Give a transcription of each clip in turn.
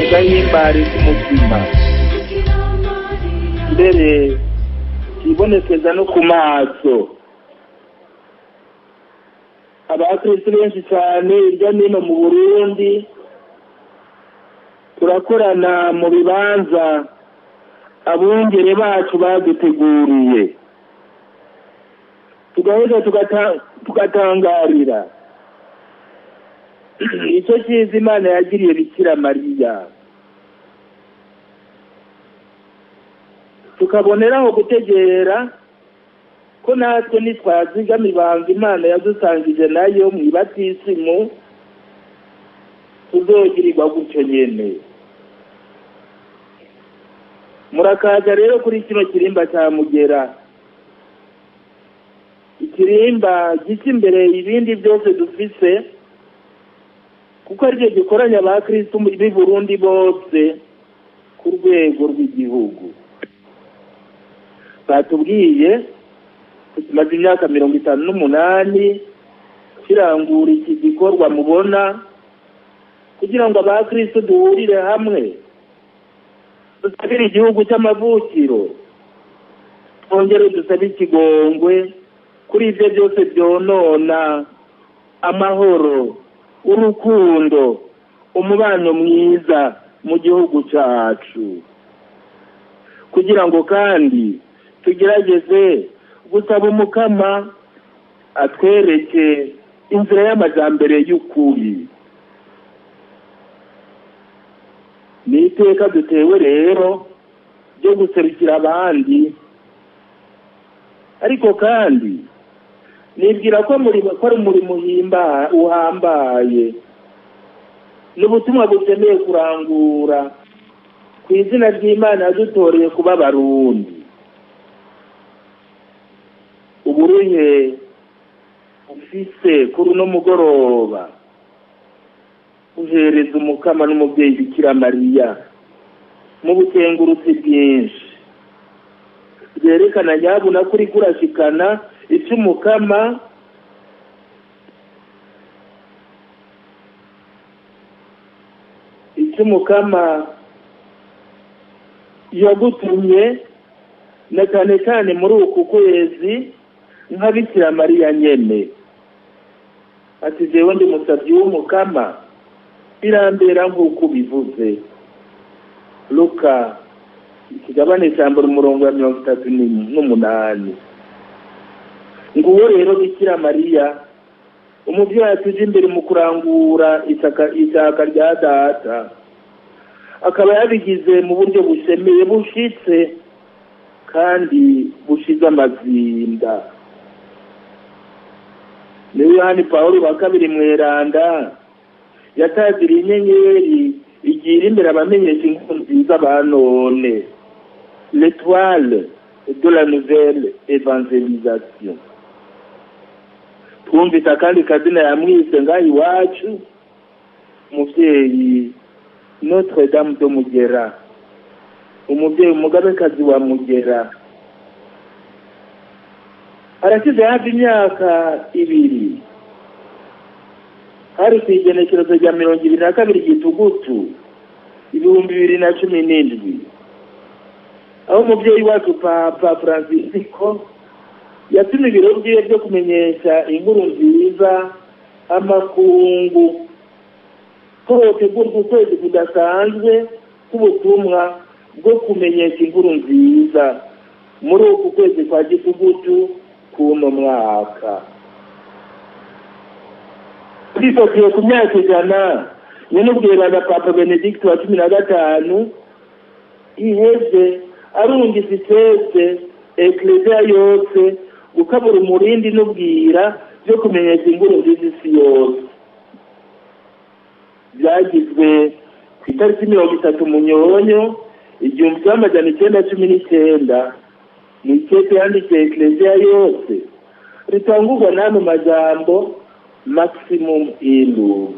gahimbare k'umutima mbere kibonekeza no ku maso abakristo benshi cyane hirya no hino mu burundi turakorana mu bibanza abungere bacu baduteguriye tugaheza tugatangarira icyo cyiza imana yagiriye bikira mariya tukaboneraho gutegera ko natwe nitwazigama ibanga imana yadusangije nayo mu ibatisimu tuzogirirwa gutyo nyene murakaza rero kuri kino kirimba cya mugera ikirimba gica imbere ibindi byose dufise kuko aricyo gikoranya abakristu b'i burundi bose ku rwego rw'igihugu batubwiye tumaze imyaka mirongo itanu n'umunani kirangura iki gikorwa mubona kugira ngo abakristo duhurire hamwe dusabire igihugu cy'amavukiro twongere dusabe ikigongwe kuri ibyo byose byonona amahoro urukundo umubano mwiza mu gihugu cyacu kugira ngo kandi tugerageze gusaba umukama atwereke inzira y'amajyambere y'ukuri ni iteka dutewe rero ryo guserukira abandi ariko kandi nibwira ko ko ari umurimo uhambaye ni ubutumwa bukeneye kurangura ku izina ry'imana yadutoreye kuba abarundi uburuhe ufise kuri uno mugoroba uhereza umukama n'umubyeyi bikira mariya mu bukengurutsi bwinshi byerekana nyabuna ko uri kurashikana icy'umukama icy'umukama yagutumye na cyane cyane muri uku kwezi nka bikira mariya nyene ati jewe ndi musabyi w'umukama birambera nk'uko ubivuze luka ikigabane cya mbere umurongo wa mirongo itatu n'umunani nguwo rero bikira mariya umubyeyi atuje imbere mu kurangura ishyaka rya data akaba yabigize mu buryo bushemeye bushitse kandi bushize amazinda niwe yohani paul wa kabiri mweranda yataziriye inyenyeri igira imbere abamenyesha inkuru nziza ba none l'étoile de la nouvelle evangelisation twumvise akandi kazina yamwise ngaho iwacu umubyeyi notre dame de mugera umubyeyi umugabekazi wa mugera arashyize hafi imyaka ibiri hari ku igenekerezo rya mirongo ibiri na kabiri gitugutu ibihumbi bibiri na cumi n'indwi aho umubyeyi wacu papa francisco yatumye ibiro byiwe byo kumenyesha inkuru nziza amakungu ko hotegurwa ukwezi kudasanzwe k'ubutumwa bwo kumenyesha inkuru nziza muri uku kwezi kwa gitugutu k'uno mwaka twifatiye ku myaka ijana nyine ubwirana papa benedict wa cumi na gatanu iheze arungise itetse ekereziya yose gukabura umurindi n'ubwira byo kumenyesha inkuru nziza isi yose byagizwe ku itariki mirongo itatu munyonyo igihumbi kimwe amajana icyenda cumi n'icyenda ni ikete yandikiye ekereziya yose ritangurwa n'ano majambo maximum iluve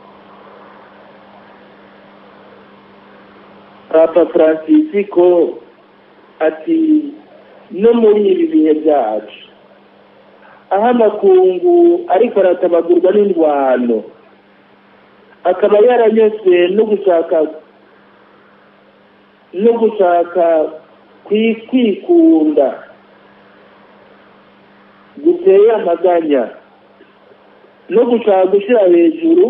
papa francisco ati no muri ibi bihe byacu aho amakungu ariko aratabagurwa n'indwano akaba yaranyuzwe no gushaka no gushaka kwikunda guteye amaganya no gushaka gushyira hejuru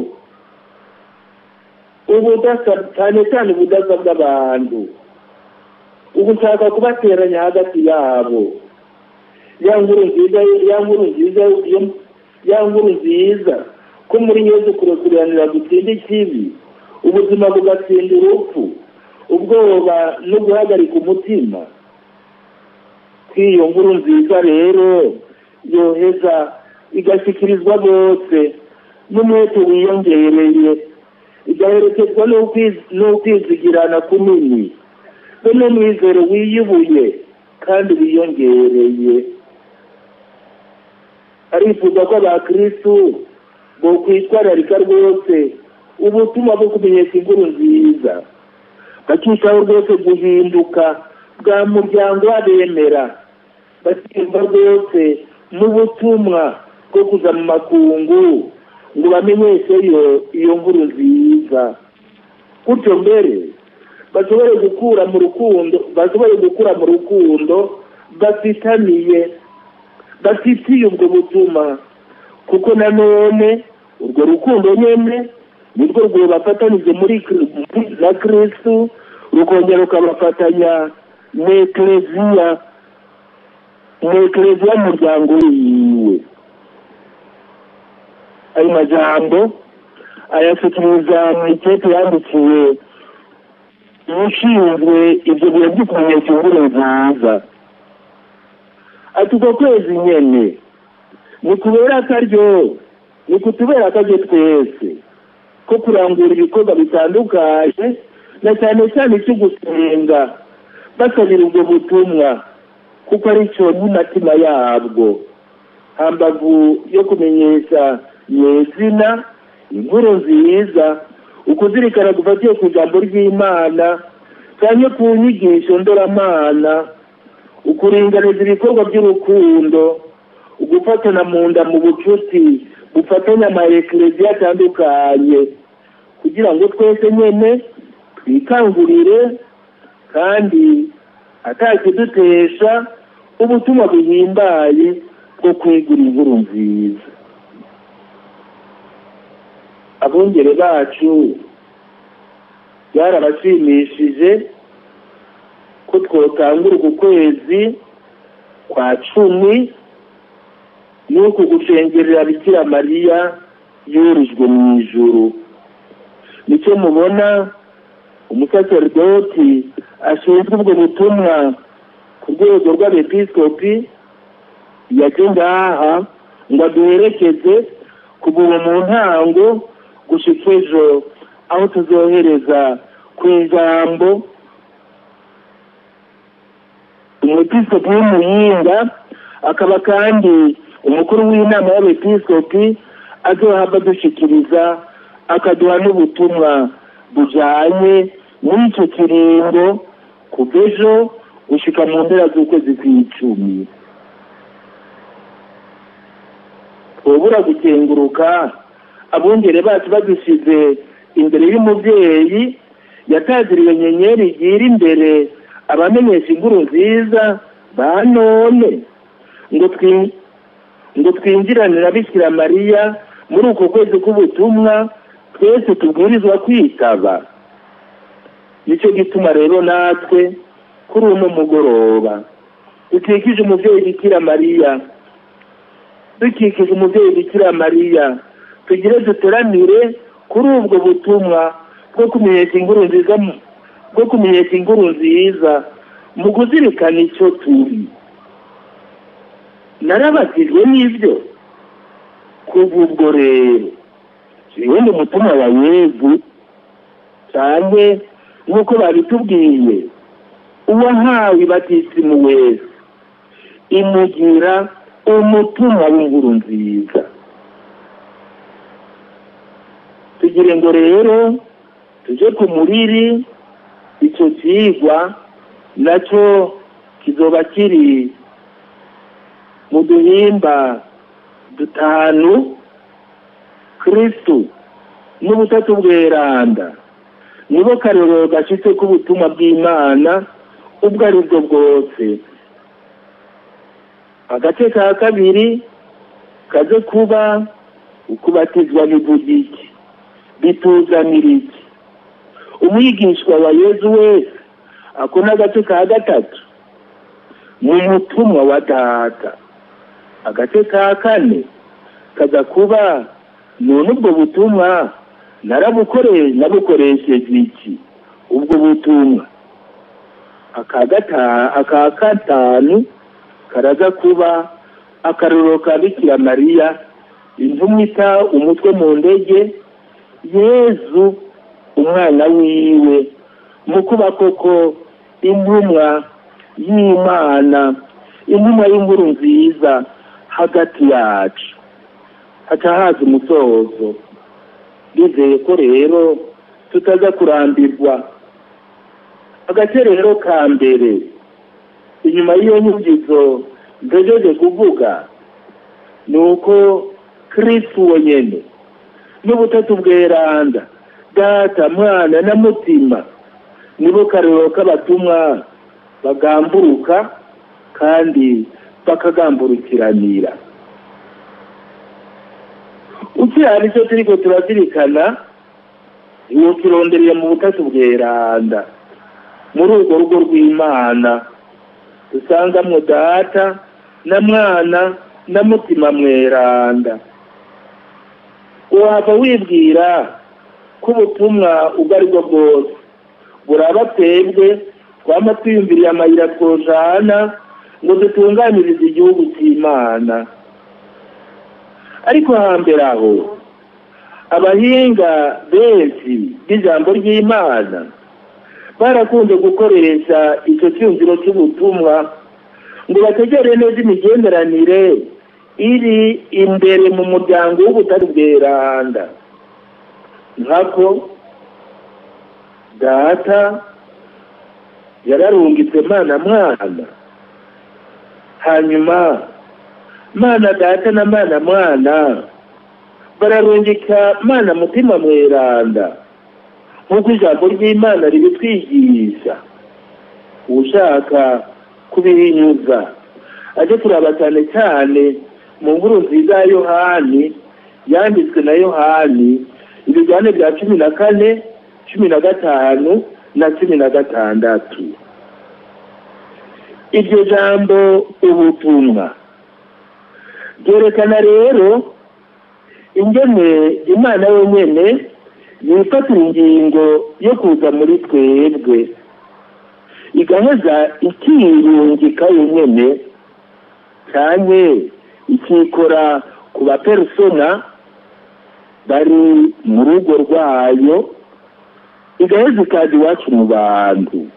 ubudasa cyane cyane ubudasa bw'abantu ugushaka kubateranya hagati yabo ya nkuru nziza ya nkuru nziza ya nkuru nziza ko muri yezu kurekuranira gutsinda ikibi ubuzima bugatsinda urupfu ubwoba no guhagarika umutima kw'iyo nkuru nziza rero yoheza igashyikirizwa bose n'umwete wiyongereye igaherekezwa n'ukwizigirana kunini be n'umwizero wiyubuye kandi wiyongereye arifuza ko abakirisitu bo kwitwararika rwose ubutumwa bwo kumenyesha inkuru nziza bakitaho rwose guhinduka bwa muryango w'abemera bakiyumva rwose n'ubutumwa bwo kuza mu makungu ngo bamenyeshe iyo nkuru nziza gutyo mbere bashobore gukura mu rukundo bashobore gukura mu rukundo bafitaniye bafitiye ubwo butumwa kuko nanone urwo rukundo nyine nirwo rwabafatanije muri na kirisitu rukongera rukabafatanya mu ekereziya mu ekereziya y'umuryango wiwe ayo majambo ayashyikiriza mu ikipe yandikiwe ushinzwe ibyo bintu byo kumenyesha inkuru nziza ati uko kwezi nyene ni kubera akaryo ni kutubera akaryo twese ko kurangura ibikorwa bitandukanye na cyane cyane icyo gusenga basabira ubwo butumwa kuko ari cyo n'inatima yabwo hambavu yo kumenyesha nyezina inkuru nziza ukuzirikana gufatiye ku ijambo ry'imana cyane ku nyigisho ndoramana ukuringaniza ibikorwa by'urukundo ugufatana mu nda mu bucuti gufatanya amarekereziyo atandukanye kugira ngo twese nyine twikangurire kandi atakidutesha ubutumwa buhimbaye bwo kwigura inkuru nziza abungere bacu byarabashimishije ko twotangura uku kwezi kwa cumi n'uku gushengerera bikira mariya yurijwe mu ijuru nicyo mubona umusaseridoti ashinzwe ubwo butumwa ku rwego rw'abepiskopi yaje ngaha ngo aduherekeze kuva mu ntango gushika ejo aho tuzohereza ku ijambo umwepiskopi w'umuyinga akaba kandi umukuru w'inama y'abepiskopi azohava dushyikiriza akaduha n'ubutumwa bujyanye n'icyo kiringo kuva ejo gushyika mu mpera z'ukwezi kw'icumi twobura gukenguruka abungere bacu badushyize imbere y'umubyeyi yataziriwe nyenyeri igira imbere abamenyesha inkuru nziza ba none ngo ngo twinjirane na bikira mariya muri uko kwezi k'ubutumwa twese tubwirizwa kwitaba nicyo gituma rero natwe kuri uno mugoroba dukikije umubyeyi bikira mariya dukikije umubyeyi bikira mariya tugire duteranire kuri ubwo butumwa bwo kumenyesha inkuru nziza bwo kumenyesha inkuru nziza mu kuzirikana icyo turi narabatijwe n'ibyo kuva ubwo rero yewe ni umutima wa yezu cyane nk'uko babitubwiye uwahawe ibatisimu wese imugira umutima w'inkuru nziza tugire ngo rero tujye ku muriri icyo kigwa nacyo kizoba kiri mu duhimba dutanu kirisitu n'ubutatu bweranda nibo karorero gashitse k'ubutumwa bw'imana ubwo ari bwo bwose agace ka kabiri kaze kuba ukubatizwa bivuga iki bituzanira iki umwigishwa wa yezu wese ako n'agace ka gatatu ni umutumwa wa data agace ka kane kaza kuba none ubwo butumwa narabukore nabukoresheje iki ubwo butumwa aka gata aka gatanu karaza kuba akarorero ka bikira mariya intumwa ita umutwe mu ndege yezu umwana wiwe mu kuba koko intumwa y'imana intumwa y'inkuru nziza hagati yacu haca haza umusozo bizeye ko rero tutaza kurambirwa agace rero ka mbere inyuma y'iyo nyungizo mpejeje kuvuga ni uko kirisitu wenyine n'ubutatu bweranda data mwana na mutima nibo karero k'abatumwa bagamburuka kandi bakagamburukiranira ukiriya nicyo turiko turazirikana iyo kirondereye mu butatu bweranda muri urwo rugo rw'imana dusangamwo data na mwana na mutima mweranda waba wibwira ko ubutumwa ubwo ari bwo bwose buraba twebwe twama twiyumviriye amayira twojana ngo dutunganirize igihugu cy'imana ariko hambere aho abahinga benshi b'ijambo ry'imana barakunze gukoresha icyo cyumviro cy'ubutumwa ngo bategere neza imigenderanire iri imbere mu muryango w'ubutari bweranda nkako data yararungitse mana mwana hanyuma mana data na mana mwana bararungika mana mutima mweranda nk'uko ijambo ry'imana ribitwigisha ushaka kubihinyuza ajye kuraba cyane cyane mu nkuru nziza ya yohani yanditswe na yohani ibijyane bya cumi na kane cumi na gatanu na cumi na gatandatu iryo jambo ubutumwa ryerekana rero ingene imana yonyine yifatira ingingo yo kuza muri twebwe igaheza ikiyungika yonyine cyane ikikora ku bapersona bari mu rugo rwayo igaheza ikaza iwacu mu bantu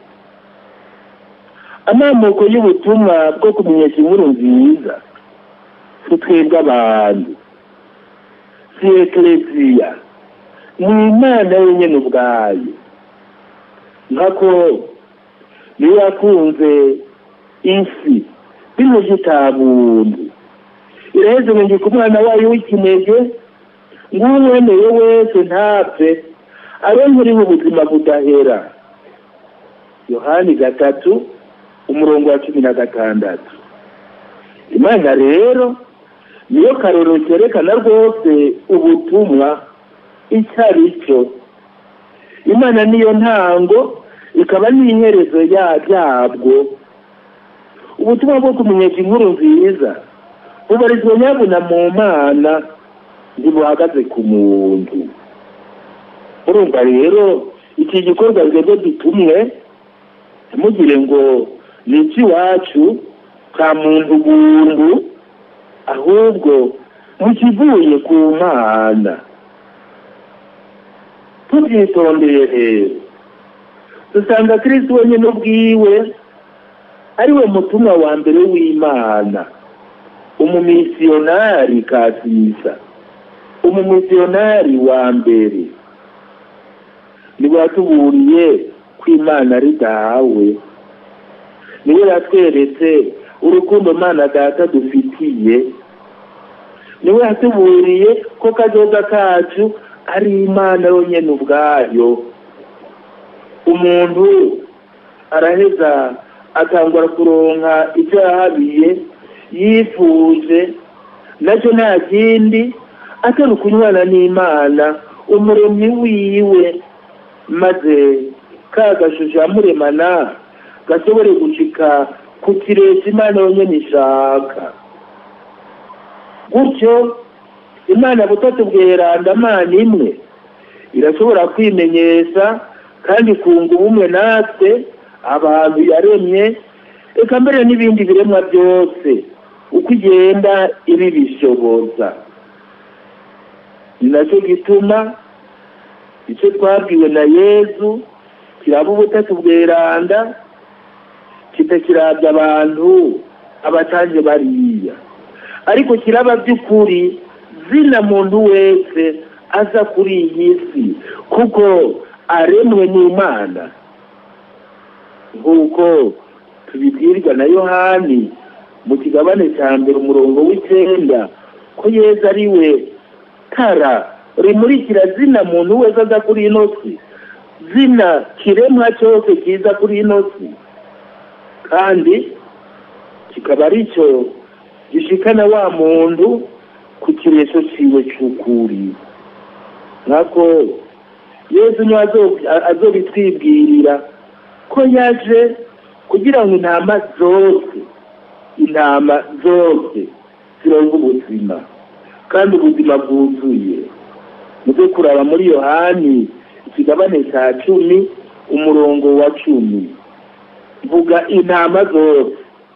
amamoko y'ubutumwa bwo kumenyesha inkuru nziza si twebwe abantu si ekereziya ni imana yenyine ubwayo nkako niyo yakunze isi binyuze itabundu iraheze ngo ngike umwana wayo w'ikinege ngo umwemeye wese ntapfe aronkuriho ubuzima budahera yohani gatatu umurongo wa cumi na gatandatu imana rero niyo karoro kerekana rwose ubutumwa icyo ari cyo imana niyo ntango ikaba n'iherezo yabwo ubutumwa bwo kumenyesha inkuru nziza bubarizwa nyabuna mu mana ntibuhagaze ku muntu urumva rero iki gikorwa rwego gitumwe ntimugire ngo ni icy'iwacu ka muntu buntu ahubwo mukivuye ku mana tubyitondeye rero dusanga kirisiti wenyine ubwiwe ari we mutumwa wa mbere w'imana umumisiyonari kasisa umumisiyonari wa mbere niwe yatuburiye ko imana ari dawe niwe yatweretse urukundo mana data dufitiye niwe yatuburiye ko kazoza kacu ari imana yonyine ubwayo umuntu araheza atangura kuronka ibyo yahabiye yifuje nacyo nta kindi atari ukunywana n'imana umuremyi wiwe maze ka gashusho yamuremana gashobore gucika ku kirezi imana yonyine ishaka gutyo imana butatu bweranda amana imwe irashobora kwimenyesha kandi kunga ubumwe natwe abantu yaremye reka mbere n'ibindi biremwa byose uko igenda ibibishoboza ni nacyo gituma icyo twabwiwe na yezu kiraba ubutatu bweranda kitakirabya abantu abatange bariya ariko kiraba by'ukuri zina muntu wese aza kuri iyi si kuko aremwe n'imana nk'uko tubibwirwa na yohani mu kigabane cya mbere umurongo w'icyenda ko yeza ari we tara rimurikira zina muntu wese aza kuri ino si zina kiremwa cyose kiza kuri ino si kandi kikaba ari cyo gishikana wa muntu ku kiresho ciwe cy'ukuri nkako yesu niwe azobitwibwirira ko yaje kugira ngo intama zose intama zose zironke ubuzima kandi ubuzima bwuzuye muze kuraba muri yohani ikigabane cya cumi umurongo wa cumi vuga intama zose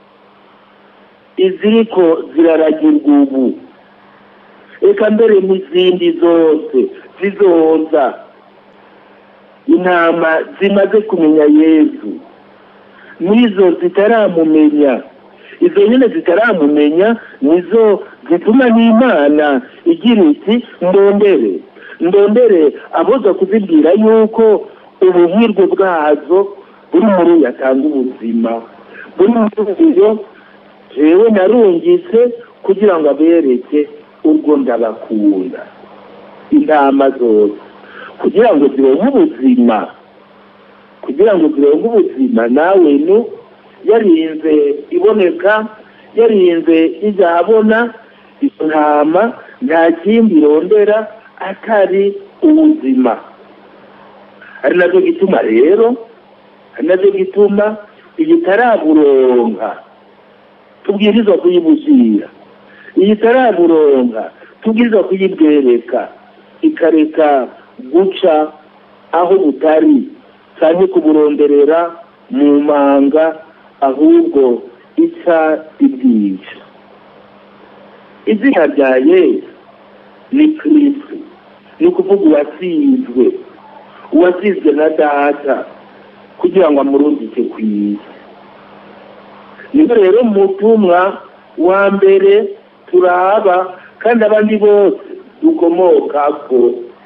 iziriko ziraragirwa ubu reka mbere n'izindi zose zizoza intama zimaze kumenya yezu n'izo zitaramumenya izo nyine zitaramumenya nizo zituma n'imana igira iti ndondere ndondere aboza kuzibwira yuko ubuhirwe bwazo buri muri yatanga ubuzima buri muri uyo jewe narungitse kugira ngo abereke ubwo ndabakunda intama zose kugira ngo zironke ubuzima kugira ngo zironke ubuzima nawe nu yarinze iboneka yarinze ijya abona izo ntama nta kindi irondera atari ubuzima ari nabyo gituma rero ari nabyo gituma iyi taraburonka tubwirizwa kuyibushyira iyi taraburonka tubwirizwa kuyibwereka ikareka guca aho butari cyane kuburonderera mu manga ahubwo ica ibyica izina rya yesu ni kirisi ni ukuvuga uwasizwe uwasizwe na data kugira ngo amurungike ku isi niba rero mutumwa wa mbere turaba kandi abandi bose dukomoka ko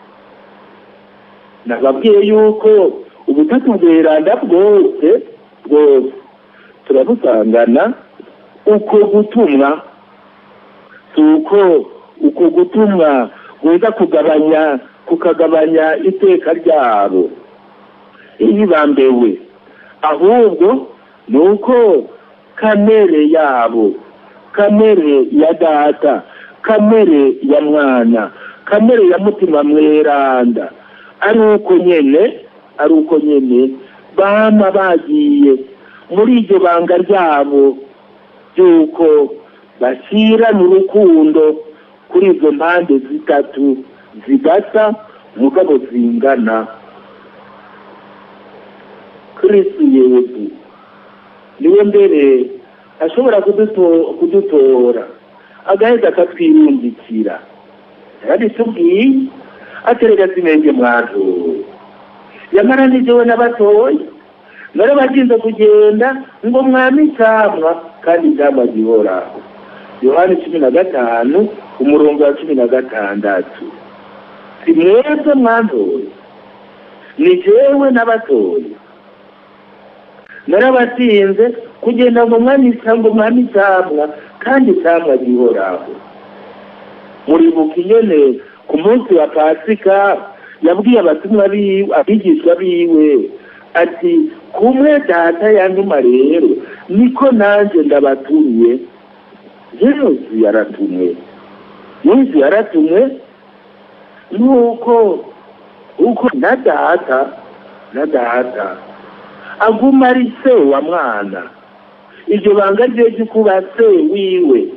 nababwiye yuko ubutatu bweranda bwose bwose turabusangana uko gutumwa si uko uko gutumwa guhita kugabanya kukagabanya iteka ryabo iyibambewe ahubwo ni uko kamere yabo kamere ya data kamere ya mwana kamere ya mutima mweranda ari uko nyene ari uko nyene bama bagiye muri iryo banga ryabo ry'uko bashyirana urukundo kuri izo mpande zitatu zidasa mugabo zingana kirisi yezu niwe mbere ashobora kudutora agaheza akatwirungikira yarabitubwiye aterega sinenge mwaduwe yamara nijyewe n'abatoya narabaginze kugenda ngo mwami icyamwa kandi icyamwa gihoraho yohani cumi na gatanu umurongo wa cumi na gatandatu si mwebwe mwantoye ni jewe n'abatoya narabatinze kugenda ngo mwami ngo mwami icyamwa kandi icyamwa gihoraho muribuka inyene ku munsi wa pasika yabwiye abatumwa biwe abigishwa biwe ati kumwe data yantuma rero niko nanjye ndabatumiye yesu yaratumwe yesu yaratumwe nuko uko na data na data aguma ari se wa mwana iryo banga rye ryo kuba se wiwe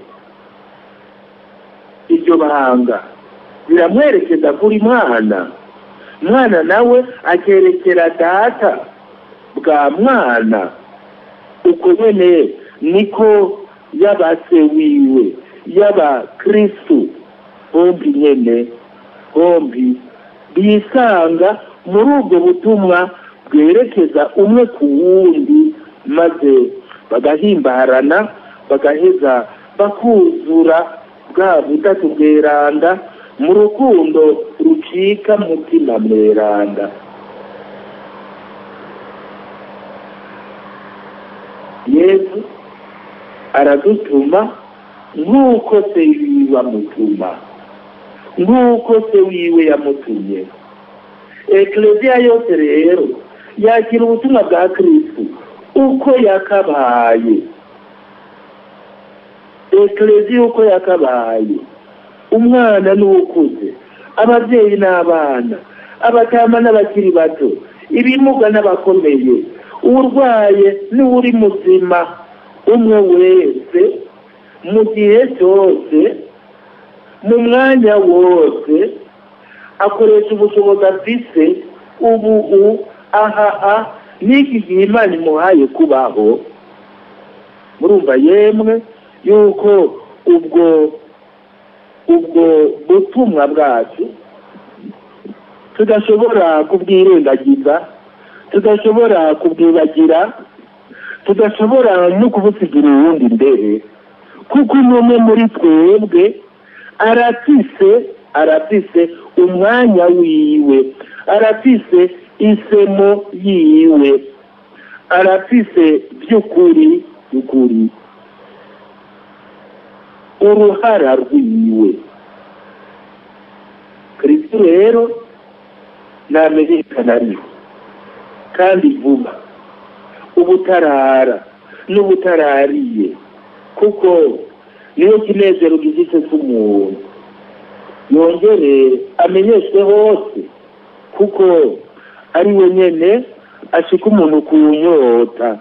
iryo banga biramwerekeza kuri mwana mwana nawe akerekera data bwa mwana uko nyene niko yaba se wiwe yaba kristu bombi nyene bombi bisanga muri ubwo butumwa bwerekeza umwe ku wundi maze bagahimbarana bagaheza bakuzura bwa butatu bweranda mu rukundo rucika mutima mweranda yesu aradutuma nk'uko se wiwe amutuma nk'uko se wiwe yamutumye ekereziya yose rero yakira ubutumwa bwa kirisitu uko yakabaye ekereziya uko yakabaye umwana n'uwukuze ababyeyi n'abana abatama n'abakiri bato ibimuga n'abakomeye urwaye n'uri muzima umwe wese mu gihe cyose mu mwanya wose akoresha ubushobozi afise ubu u aha a n'iki gihe imana imuhaye kubaho murumva yemwe yuko ubwo ubwo butumwa bwacu tudashobora kubwirengagiza tudashobora kubwibagira tudashobora no kubusigira uwundi imbere kuko umwe muri twebwe arafise arafise umwanya wiwe arafise isemo yiwe arafise by'ukuri by'ukuri uruhara rwiwe kristo rero ntamenyekana ariho kandi vuba ubutarara n'ubutarariye kuko niyo kinezero gifite cy'umuntu yongere amenyeshwe hose kuko ari we nyene ashika umuntu ku nyota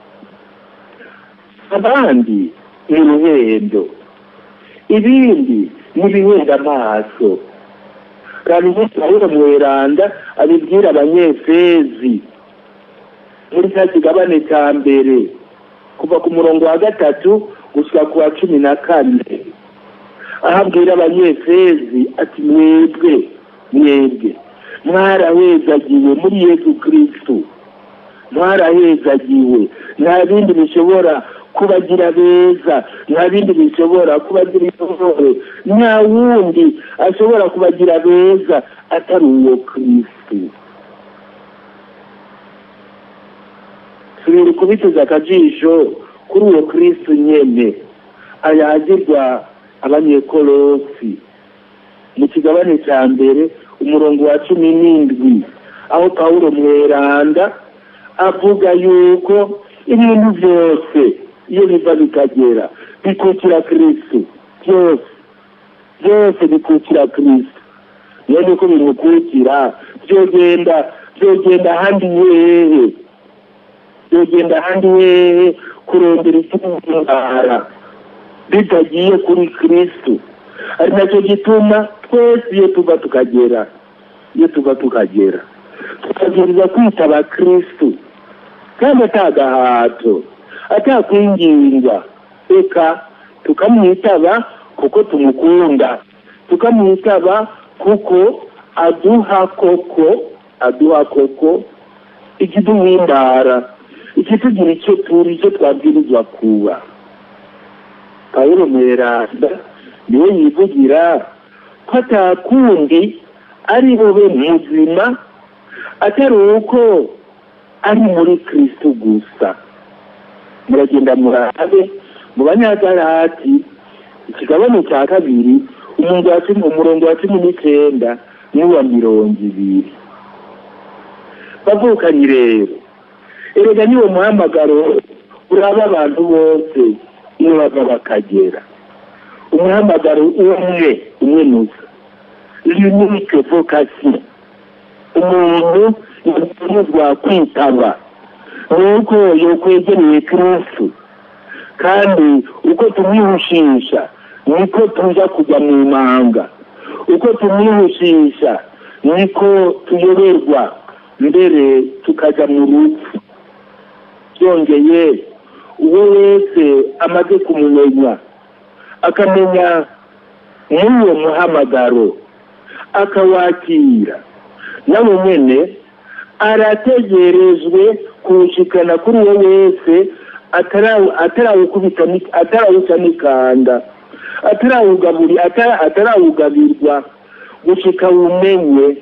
abandi ni ruhendo ibindi ni bihenda amaso kandi umunsi pawulo mweranda abibwira abanyefezi muri cya kigabane cya mbere kuva ku murongo wa gatatu gushyira ku wa cumi na kane aho abwira abanyefezi ati mwebwe mwebwe mwarahezagiwe muri yesu kirisitu mwarahezagiwe nta bindi bishobora kubagira beza nta bindi bishobora kubagira intore nta wundi ashobora kubagira beza atari uwo kirisitu tubiri kubiteza akajisho kuri uwo kirisitu nyene ayagirwa abanyekolosi mu kigabane cya mbere umurongo wa cumi n'indwi aho pawulo mweranda avuga yuko ibintu byose iyo biva bikagera bikukira kirisitu byose byose bikukira kirisitu niyo nuko bimukukira byogenda byogenda ahandi hehe byogenda ahandi hehe kurondera icy'indwara bitagiye kuri kirisitu ari nacyo gituma twese iyo tuva tukagera iyo tuva tukagera tukabwiriza kwitaba kirisitu kandi atagahato atakwingingwa reka tukamwitaba kuko tumukunda tukamwitaba kuko aduha koko aduha koko ikiduhimbara ikitugira icyo turi icyo twabwirizwa kuba pawulo mweranda niwe yivugira ko atakundi ari bube muzima atari uko ari muri kristo gusa muragenda murabe mu banyagarati ikigabane cya kabiri umurongo wa cumi n'icyenda n'uwa mirongo ibiri bavukanyi rero erega niwo muhamagaro uraba abantu bose iyo bava bakagera umuhamagaro umwe umwe nusa l'unique vocation umuntu yakomezwa kwitaba nuko yokwegereye kristu kandi uko tumwihushisha niko tuja kujya mu manga uko tumwihushisha niko tuyoberwa mbere tukajya mu rupfu byongeye uwo wese amaze kumumenya akamenya n'uwo muhamagaro akawakira nawe nyine arategerejwe kuwushikana kuri uwo wese atarawuca n'ikanda atarawugabirwa gushika wumenye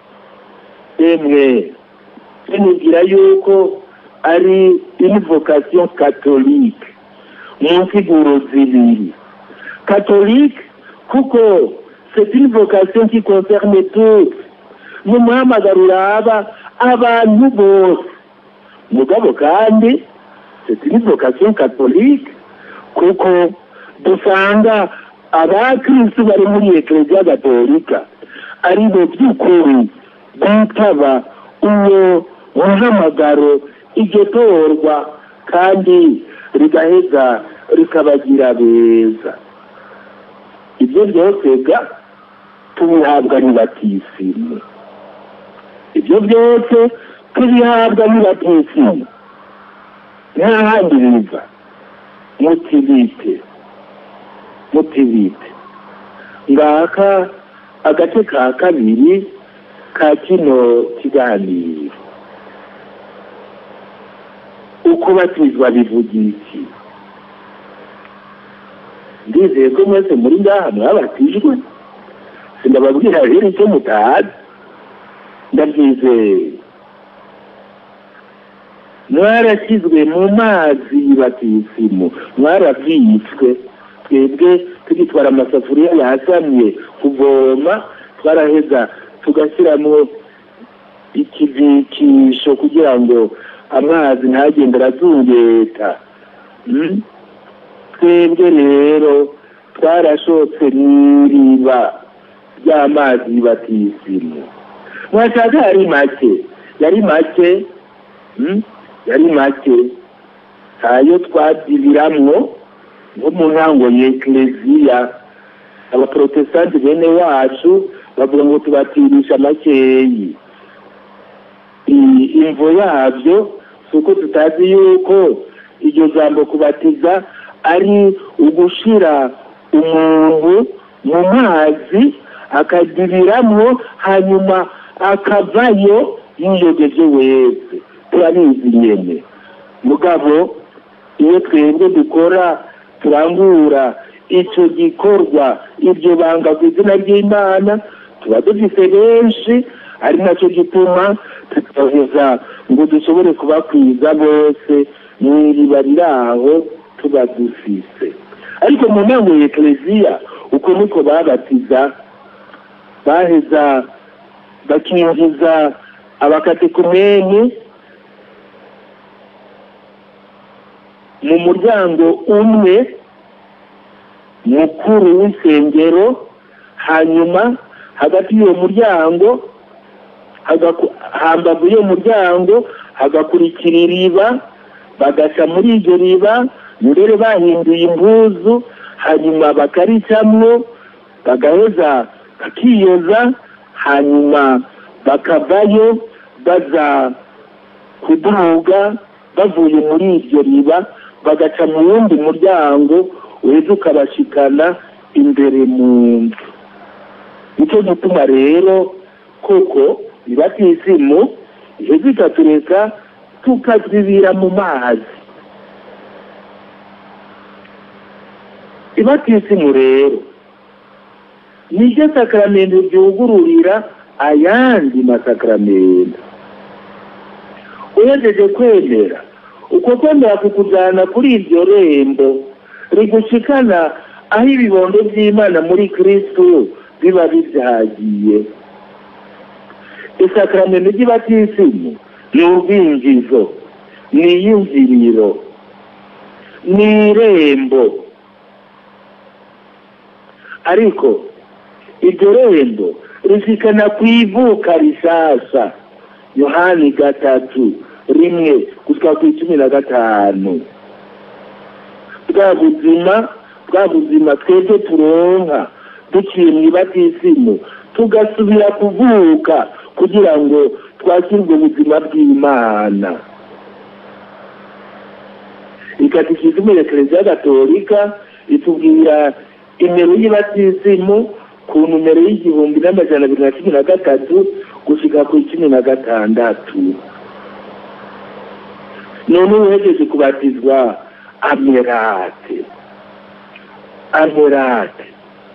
emwe nibwira yuko ari invocation catholique mu nsiguro zibiri catholique kuko c'est une vocation qui concerne toutes ni umuhamagaro uraba abantu bose mugabo kandi c'est une vocation catholique kuko dusanga abakristu bari muri ekleziya gatolika ari bo by'ukuri bitaba uwo muhamagaro iryo torwa kandi rigaheza rikabagira beza ibyo byose ga tubihabwa n'ibatisimu ibyo byose tubihabwa n'ibatisimu nta handi biva mutibite mutibite ngaka agace ka kabiri ka kino kiganiro ukubatizwa bivuga iki ndizeye ko mwese muri ngaha mwabatijwe sindababwira rero icyo mutazi ndabyizeye mwarashyizwe mu mazi batisimu mwarabyitswe twebwe tugitwara amasafuriya yasamye kuvoma twaraheza tugashyiramo ikibikisho kugira ngo amazi ntagende arazungeta twebwe rero twarashotse n'iriba ry'amazi batisimu mwashaka yari make yari make yari make ntayo twadibiramwo nko mu ntango y'ekleziya abaprotesitanti bene wacu bavuga ngo tubatirisha makeyi imvo yabyo si uko tutazi yuko iryo jambo kubatiza ari ugushira umuntu mu mazi akadibiramwo hanyuma akavayo yiyogeje wese turabizi nyene mugabo iyo twebwe dukora turangura icyo gikorwa iryo banga ku izina ry'imana tuba dufite benshi ari nacyo gituma tutoheza ngo dushobore kubakwiza bose mu iriba riri aho tuba dufise ariko mu ntango ya ekereziya uko niko babatiza baheza bakinjiza abakatekumeni mu muryango umwe mukuru w'isengero hanyuma hagati y'uwo muryango hambavu y'uwo muryango hagakurikira iriba bagaca muri iryo riba mbere bahinduye impuzu hanyuma bakaricamwo bagaheza bakiyoza hanyuma bakavayo baza kuduga bavuye muri iryo riba bagaca mu wundi muryango uheza ukabashikana imbere mu nzu nicyo gituma rero koko ibatisimu iheza ikatureka tukazibira mu mazi ibatisimu rero niryo sakaramento ryugururira ayandi masakaramento uhejeje kwemera uko kwemera kukujyana kuri iryo rembo rigushikana aho ibibondo by'imana muri kirisitu biba bibyagiye isakaramento ry'ibatisimu ni urwinjizo ni iyumviriro ni irembo ariko iryo rembo rishikana ku ivuka rishasha yohani gatatu rimwe gushyika ku icumi na gatanu bwa buzima bwa buzima twebwe turonka duciye mu ibatisimu tugasubira kuvuka kugira ngo twakirwe ubuzima bw'imana ikatikizmu ya kiliziya gatolika itubwira imero y'ibatisimu ku numero y'igihumbi n'amajana abiri na cumi na gatatu gushika ku icumi na gatandatu none uhejeje kubatizwa amerate amerate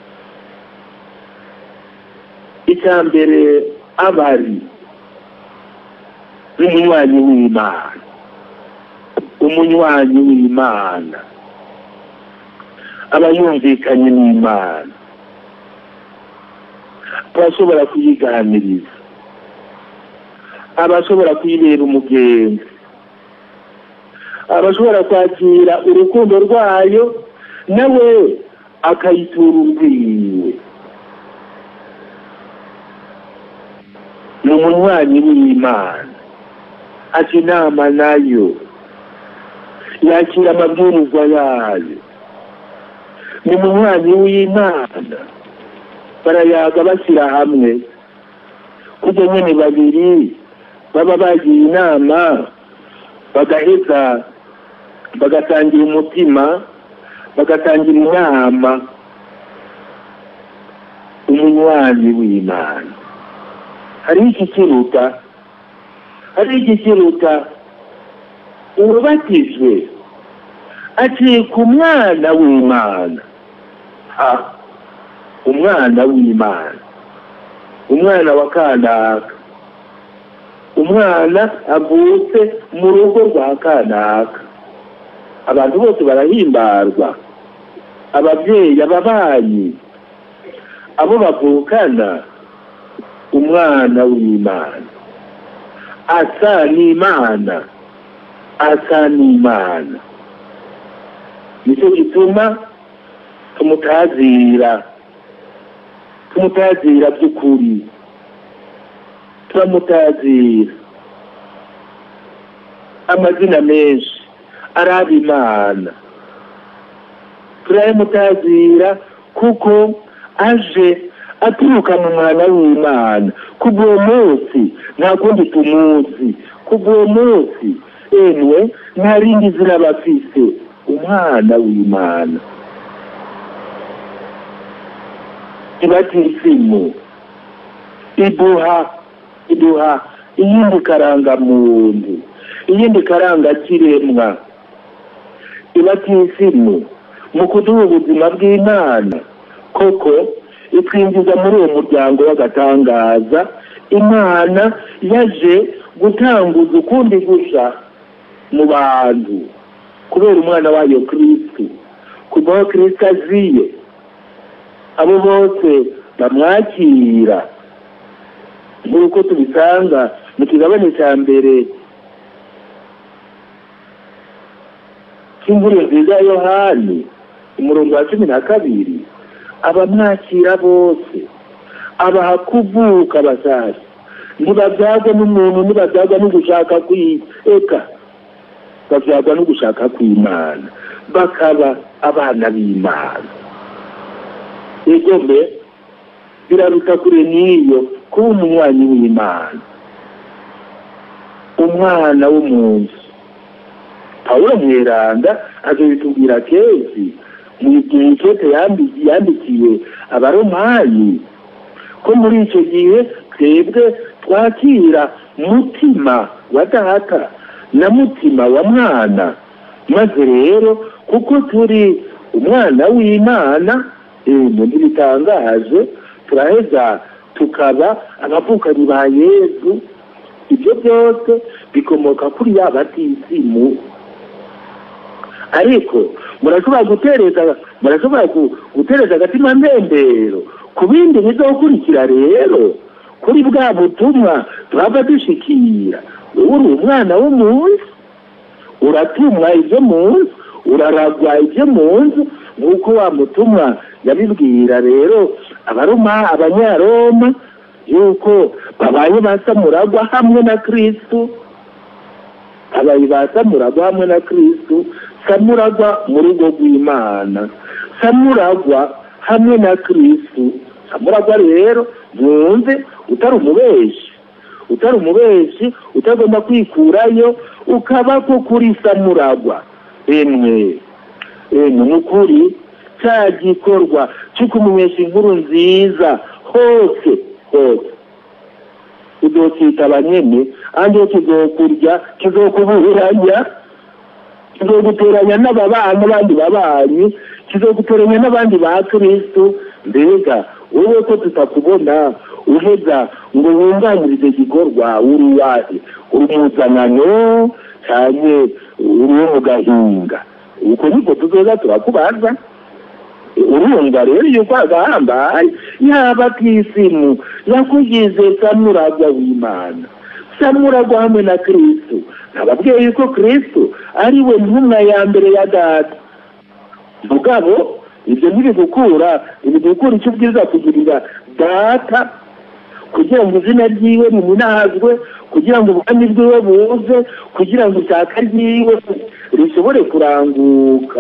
icya mbere abari n'umunywanyi w'imana umunywanyi w'imana aba yumvikanye n'imana abashobora kuyiganiriza abashobora kuyibera umugenzi abashobora kwakira urukundo rwayo nawe akayitura urwiwe ni umunywanyi w'imana aca inama nayo yakira amabwiriza yayo ni umunywanyi w'imana barayaga bashyira hamwe kujya nyine babiri baba bagiye inama bagaheza bagatangira umutima bagatangira inama umunywanyi w'imana hariho ikikiruta hariho ikikiruta urubatijwe aciye ku mwana w'imana ha umwana w'imana umwana wa kanaka umwana avutse mu rugo rwa kanaka abantu bose barahimbarwa ababyeyi ababanyi abo bavukana umwana w'imana asa n'imana asa n'imana nicyo gituma tumutazira tumutazira by'ukuri turamutazira amazina menshi araba imana turayamutazira kuko aje aturuka mu mwana w'imana kubw'uwo munsi nta kundi tumuzi kubw'uwo munsi emwe nta rindi zina bafise umwana w'imana ibatisimu iduha iduha iyindi karangamuntu iyindi karangakiremwa ibatisimu mu kuduha ubuzima bw'imana koko itwinjiza muri uwo muryango w'agatangaza imana yaje gutanguza ukundi gusha mu bantu kubera umwana wayo kirisitu kuva aho kirisitu aziye abo bose bamwakira nk'uko tubisanga mu kigabane cya mbere cy'imvura nziza ya yohani umurongo wa cumi na kabiri abamwakira bose abaha kuvuka basashya ntibabyagwa n'umuntu ntibabyagwa no gushaka kwiyeka babyagwa no gushaka kw'imana bakaba abana b'imana egome biraruta kure n'iyo kuba umunywanyi w'imana umwana w'umuntu pawulo mweranda azobitubwira kenshi mu gihe cyose yandikiye abaromayi ko muri icyo gihe twebwe twakira mutima wa data na mutima wa mwana maze rero kuko turi umwana w'imana ibintu ntibitangaje turaheza tukaba abavukanyi ba yezu ibyo byose bikomoka kuri ya batisimu ariko murashobora gutereza murashobora gutereza agatima ntembero ku bindi bizokurikira rero kuri bwa butumwa turava dushikira wowe uri umwana w'umunsi uratumwa ibyo mu nzu uraragwa ibyo mu nzu nk'uko wa mutumwa yabibwira rero abaroma abanyaroma yuko babaye basamuragwa hamwe na kristu abaye basamuragwa hamwe na kristu samuragwa mu rugo rw'imana samuragwa hamwe na kristu samuragwa rero mwumve utari umubeshi utari umubeshi utagomba kwikurayo ukaba ko kuri samuragwa emwe emwe ni ukuri cya gikorwa cyo kumumenyesha inkuru nziza hose hose uzokitaba nyene andi kizokurya kizokubuhiranya kizoguteranya n'ababana n'abandi babanyi kizoguteranya n'abandi ba kristu mbega wowe ko tutakubona uheza ngo wunganirize gikorwa uri wahe uri muzanano cyane uri wo mu gahinga uko niko tuzoza turakubaza urumva rero yuko agahambaye yaba kisimu yakugize samuragwa w'imana samuragwa hamwe na kristu nababwiye yuko kristu ari we ntumwa ya mbere ya data mugabo ibyo ntibigukura ntibigukura icyo ubwiza kugirira data kugira ngo izina ryiwe rimunazwe kugira ngo ubwami bwiwe buze kugira ngo ishyaka ryiwe rishobore kuranguka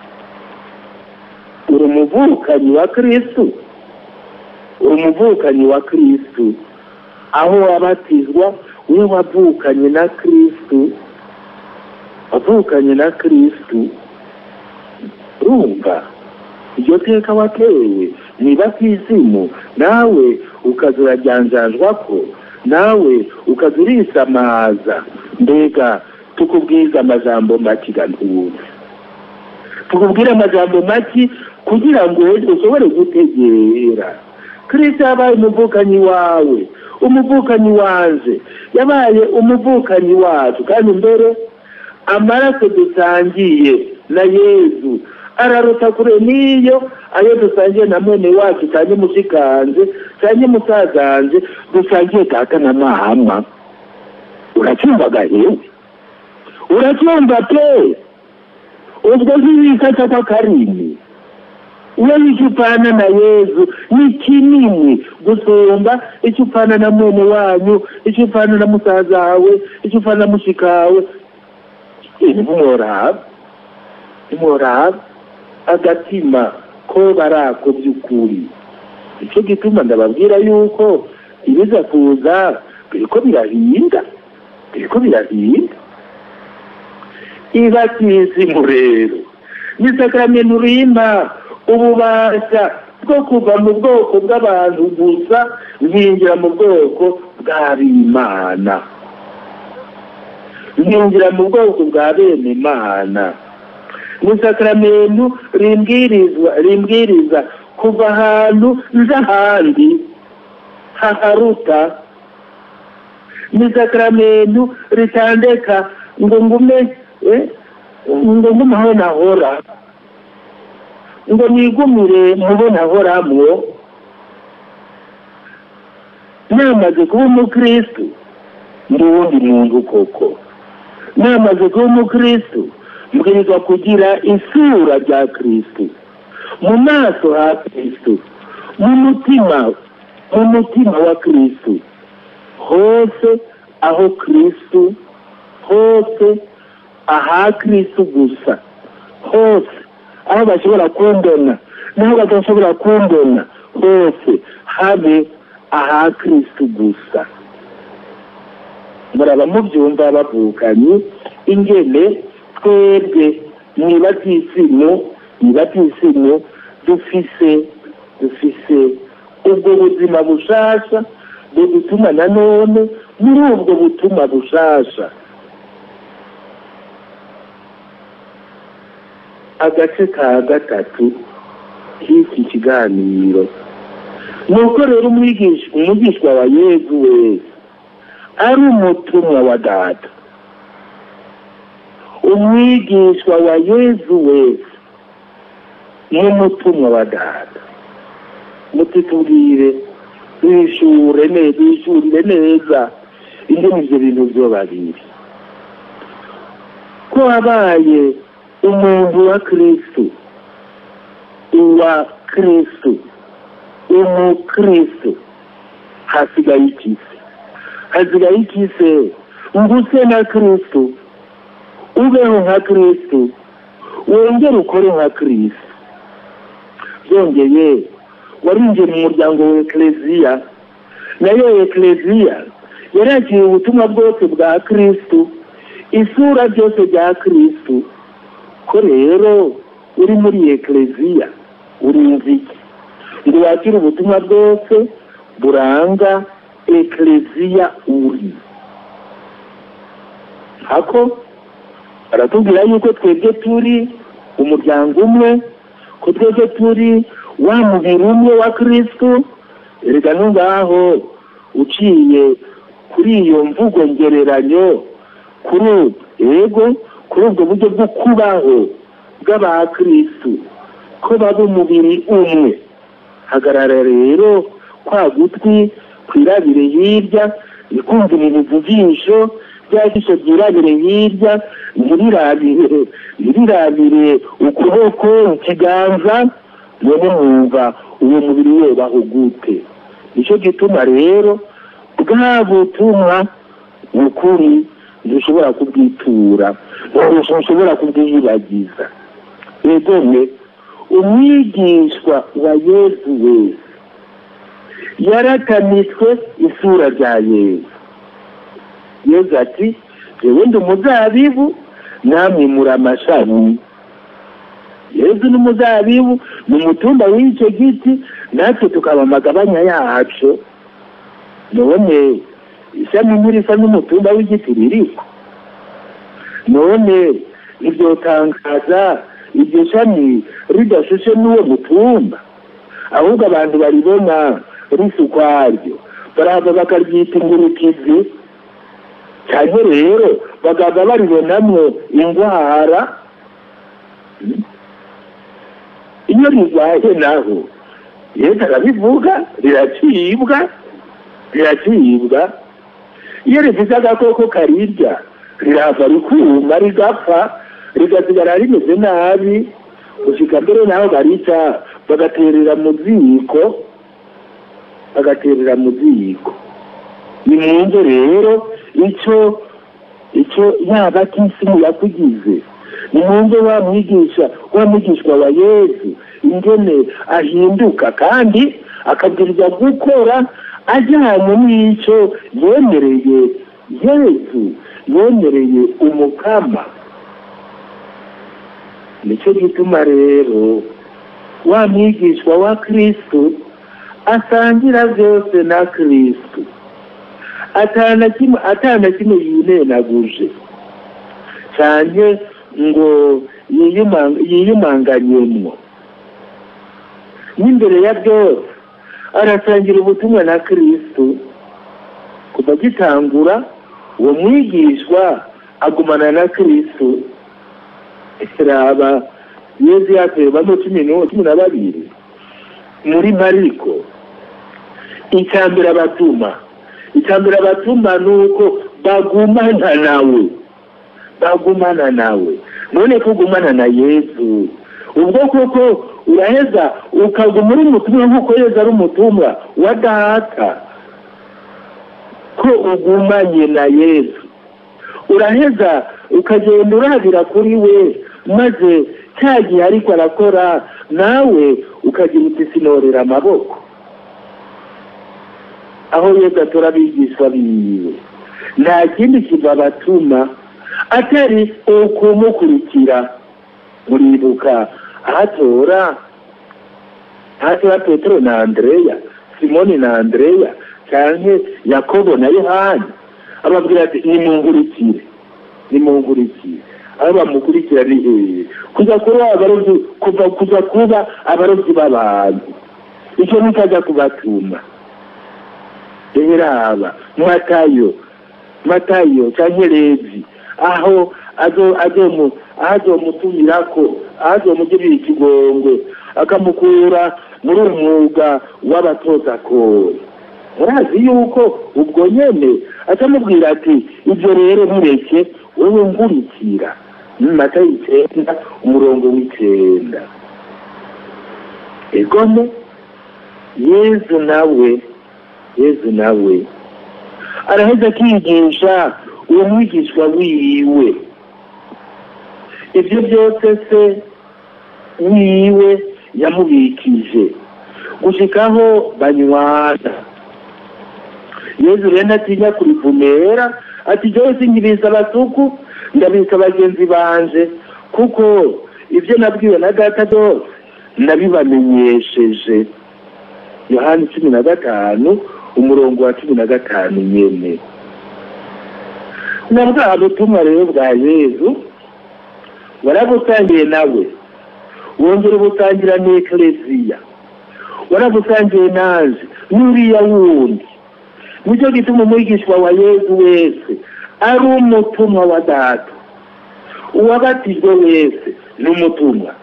uri umuvukanyi wa kristu uri umuvukanyi wa kristu aho wabatizwa we wavukanye na kristu wavukanye na kristu urumva iryo teka watewe niba kisimu nawe ukaza urajyanjanjwa ko nawe ukaza urisamaza mbega tukubwiza amajambo make gantuze tukubwire amajambo make kugira ngo ushobore gutegera kristo yabaye umuvukanyi wawe umuvukanyi wanje yabaye umuvukanyi wacu kandi mbere amaraso dusangiye na yezu araruta kure n'iyo ayo dusangiye na mwene wacu cyane mushikanje cyane musazanje dusangiye data na mama uracyumva gahewe uracyumva pe ubwo zibikata kw'akarimi iyo icyo upfana na yezu ni kinini gusumba icyo upfana na mwene wanyu icyo upfana na musaza wawe icyo upfana na mushikawe ntimworaba ntimworaba agatima ko barako by'ukuri nicyo gituma ndababwira yuko ibiza kuza biriko birahinda biriko birahinda ibatisimu rero ni sakramento rimba ububasha bwo kuva mu bwoko bw'abantu gusa nkinjira mu bwoko bw'abimana nkinjira mu bwoko bwa bene imana ni sakramento rimbwirizwa rimbwiriza kuva ahantu nza ahandi haharuta ni sakramento ritandeka ngo ngume ngo ngume aho nahora ngo nigumire mubo nahoramwo namaze kuba umukristu ndi uwundi muntu koko namaze kuba umukristu mbwirizwa kugira isura rya kristu mu maso ha kristu mu mutima mu mutima wa kristu hose aho kristu hose aha kristu gusa hose aho bashobora kumbona n'aho badashobora kumbona hose habe aha kristu gusa muraba mubyumva bavukanye ingene twebwe mwibatisimu mwibatisimu dufise dufise ubwo buzima bushasha budutuma nanone muri ubwo butuma bushasha agace ka gatatu k'iki kiganiro ni uko rero umwigishwa wa yezu wese ari umutumwa wa data umwigishwa wa yezu wese ni umutumwa wa data mutitubwire bishure neza bishurire neza ingene ivyo bintu vyo babiri ko wabaye umuntu wa kristu uwa kristu umukristu hasigaye ikise hasigaye ikise nguse na kristu ubeho nka kristu wongere ukore nka kristu byongeye warinjiye mu muryango wa ekleziya nayo ekleziya yaragiye ubutumwa bwose bwa kristu isura byose bya kristu ko rero uri muri ekleziya urinzi iki ngo wakire ubutumwa bwose buranga ekleziya uri hako aratubwira yuko twebwe turi umuryango umwe ko twebwe turi wa mubiri umwe wa kristu erega ngaho uciye kuri iyo mvugo ngereranyo kuri ego kuri ubwo buryo bwo kubaho bw'abakristu ko baba umubiri umwe hagarara rero kwa gutwi kwirabire hirya ikumvira ibivujisho bya jisho byirabire hirya ntirirabire ntirirabire ukuboko ikiganza none mwumva uwo mubiri wobaho gute nicyo gituma rero bwa butumwa ukuri ntushobora kubwitura ntushobora kubwiyibagiza yegomwe umwigishwa wa yezu wese yaratamitswe isura rya yezu yezu ati jewe ndi umuzabibu namwe muri amashami yezu ni umuzabibu ni umutumba w'icyo giti natwe tukaba amagabanya yacu none ishami ntirisa n'umutumba w'igiti ririko none ntibyotangaza iryo shami ridashushe n'uwo mutumba ahubwo abantu baribona risa ukwaryo barahava bakaryita ingurukizi cyane rero bagaba baribonamwo indwara iyo rirwaye naho yesu arabivuga riracibwa riracibwa iyo rifite agakoko karirya rirava rikuma rigapfa rigasigara rimeze nabi gushika mbere naho barica bagaterera mu ziko bagaterera mu ziko ni mwumve rero icyo icyo yaba kisimu yakugize ni mwumve wa mwigisha wa mwigishwa wa yesu ingene ahinduka kandi akabwirizwa gukora ajyanye n'icyo yemereye yesu yemereye umukama nicyo gituma rero wa mwigishwa wa kristu asangira byose na kristu atana kimwe atana kimwe yinenaguje cyane ngo yiyumanganyemwo n'imbere ya byose arasangira ubutumwa na kristu kuva gitangura uwo mwigishwa agumana na kristu raba yezu yateye bano cumi na babiri muri mariko icya mbere abatuma icya mbere abatuma ni uko bagumana nawe bagumana nawe none ko ugumana na yezu ubwo koko uraheza ukaguma uri umutumwa nk'uko yezu ari umutumwa wa data ko ugumanye na yezu uraheza ukagenda urabira kuri we maze cya gihe ariko arakora nawe ukagira uti sinorera amaboko aho yesu atora abigisha biwe nta kindi kiva abatuma atari ukumukurikira muribuka ahatora ahatora petero na andreya simoni na andreya cyangwa yakobo na yohani ababwira ati nimungurikire nimungurikire aho bamukurikira ni hehe kuza kuba abarobyi kuva kuza kuba abarobyi b'abantu icyo ntikajya kubatuma reba matayo matayo cyangwa levi aho azomutumira ko azomugirira ikigongwe akamukura muri umwuga w'abatozakori murazi yuko ubwo nyene atamubwira ati ibyo rero mureke wowe ngurikira matayo icyenda umurongo w'icyenda egome yezu nawe yezu nawe araheza akigisha uwo mwigishwa wiwe ibyo byose se wiwe yamubikije gushikaho banywana yezu rero ntatinya kurivumera ati jyewe sinkibisa abasuku ndabisa bagenzi banje kuko ibyo nabwiwe na data byose nabibamenyesheje yohani cumi na gatanu umurongo wa cumi na gatanu nyene na bwa butumwa rero bwa yezu warabusangiye nawe wongera ubusangira n'ekleziya warabusangiye nanje n'uriya wundi nicyo gituma umwigishwa wa yezu wese ari umutumwa wa data uwabatijwe wese ni umutumwa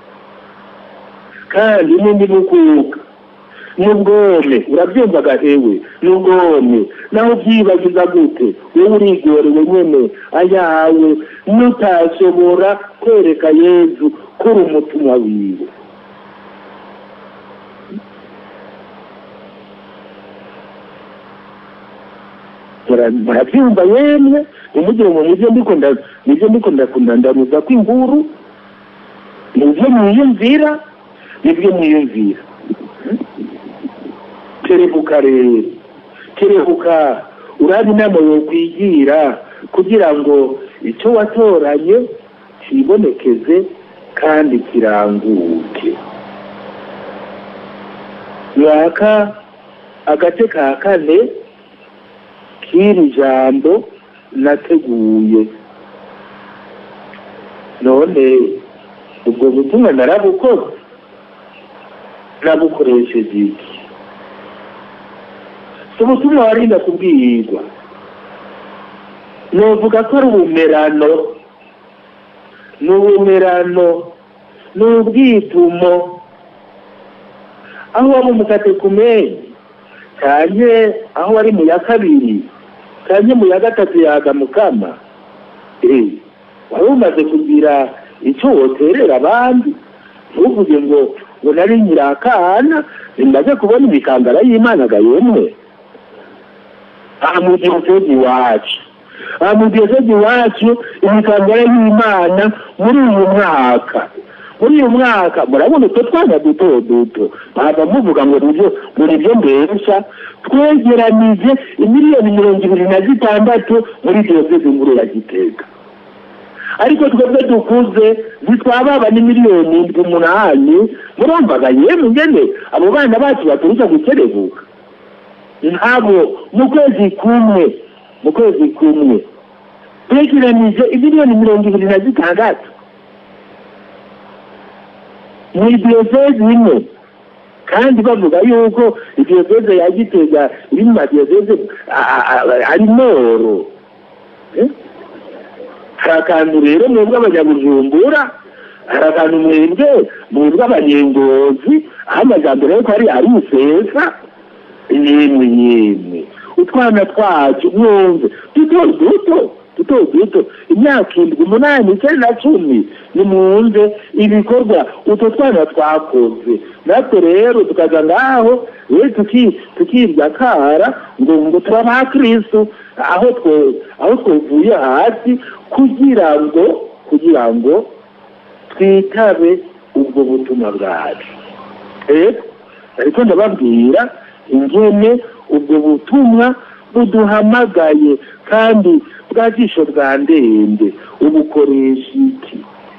kandi n'undi mukuka n'ubwome urabyumvaga ewe n'ubwome naho ubyibagiza gute wowe urigorewe nyene ayawe nutashobora kwereka yezu ko uri umutumwa wiwe murabyumva yemwe umugire ngo nibyo ndiko nibyo ndiko ndakundandaruza kw'inkuru nibyo mwiyumvira nibyo mwiyumvira terebuka rero terebuka uraba inama yo kwigira kugira ngo icyo watoranye kibonekeze kandi kiranguke mwaka agace ka kane k'iri jambo nateguye none ubwo butumwa narabukoze nabukoresheje iki si ubutumwa warinda kubwirwa novuga ko ari ubumerano ni ubumerano ni ubwitumo aho waba umukatekumenyi cyane aho wari mu ya kabiri cyane mu ya gatatu yaga mukama wari umaze kugira icyo woterera abandi ntuvuge ngo ngo nari nyirakana bimaze kubona imikangara y'imana yemwe aha mu gihugu iwacu aha mu gihugu iwacu imikangara y'imana muri uyu mwaka muri uyu mwaka murabona utwo twana duto duto ntabwo muvuga ngo nibyo muri byo mbesha twegeranije imiliyoni mirongo ibiri na zitandatu muri diyoseze nkuru ya gitega ariko twebwe dukuze zitwababa ni miliyoni indwi umunani murumvaga yemwe ngene abo bana bacu baturuka gukerebuka ntabwo mu kwezi kumwe mu kwezi kumwe twegeranije imiliyoni mirongo ibiri na zitandatu mu diyoseze imwe kandi bavuga yuko idiyoseze ya gitega iri mu madiyoseze ari noro hari akantu rero mwebwe abanyabujumbura hari akantu mwebwe mwebwe abanyengozi aho amajyambere ariko ari ari isesa yemwe yemwe utwana twacu mwumve duto duto duto duto imyaka indwi umunani icyenda na cumi nimwumve ibikorwa utwo twana twakoze natwe rero tukaza ngaho we tukirya kara ngo ngo tuba ba kristu aho twe aho twavuye hasi kugira ngo kugira ngo twitabe ubwo butumwa bwacu rero ariko ndababwira ingene ubwo butumwa buduhamagaye kandi bwa jisho bwa ndende ubukoresha iki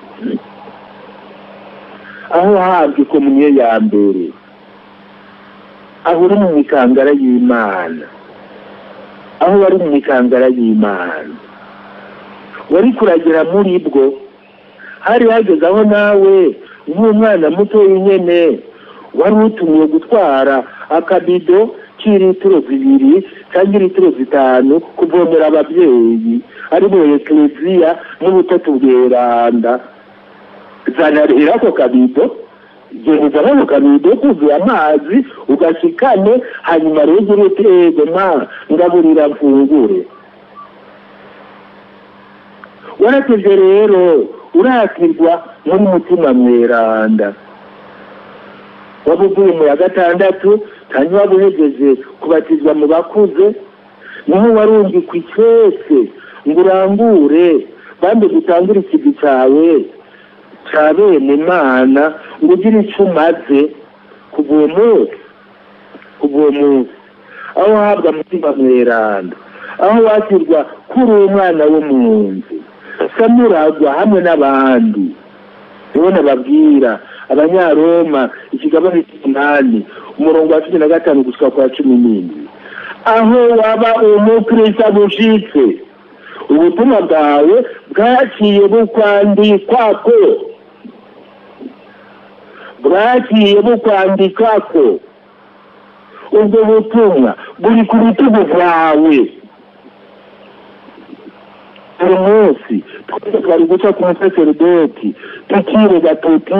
aho habwa ikomuniyo ya mbere aho uri mu mikangara y'imana aho wari mu mikangara y'imana wari kuragera muri bwo hari hageze aho nawe nk'umwana muto nyine wari utumiwe gutwara akabido k'ilitiro zibiri cyangwa ilitiro zitanu kuvomera ababyeyi ari mu ekleziya n'ubutatu bweranda zanarira ako kabido gereza ako kabido kuzuye amazi ugashikane hanyuma rero ugire utego ma ngaburira mfungure waratevye rero uratirwa n'umutima mweranda waba uvuye mu ya gatandatu hanyuma waba uhejeje kubatizwa mu bakuze niho warungikwa icese ngo urangure bambe gutangura ikivi cawe ca bene imana ngo ugire ico umaze kuva uwo munsi kuva uwo munsi aho uhabwa mutima mweranda aho wakirwa kuri umwana wo mu nzu samuragwa hamwe n'abandi ubona babwira abanyaroma ikigabane cy'umunani umurongo wa cumi na gatanu gushika kwa cumi n'indwi aho waba umukristo bushitse ubutumwa bwawe bwaciye bukwandikwako bwaciye bukwandikako ubwo butumwa buri ku bitugu bwawe buri munsi twese twari guca ku musaseredoti tukirega tuti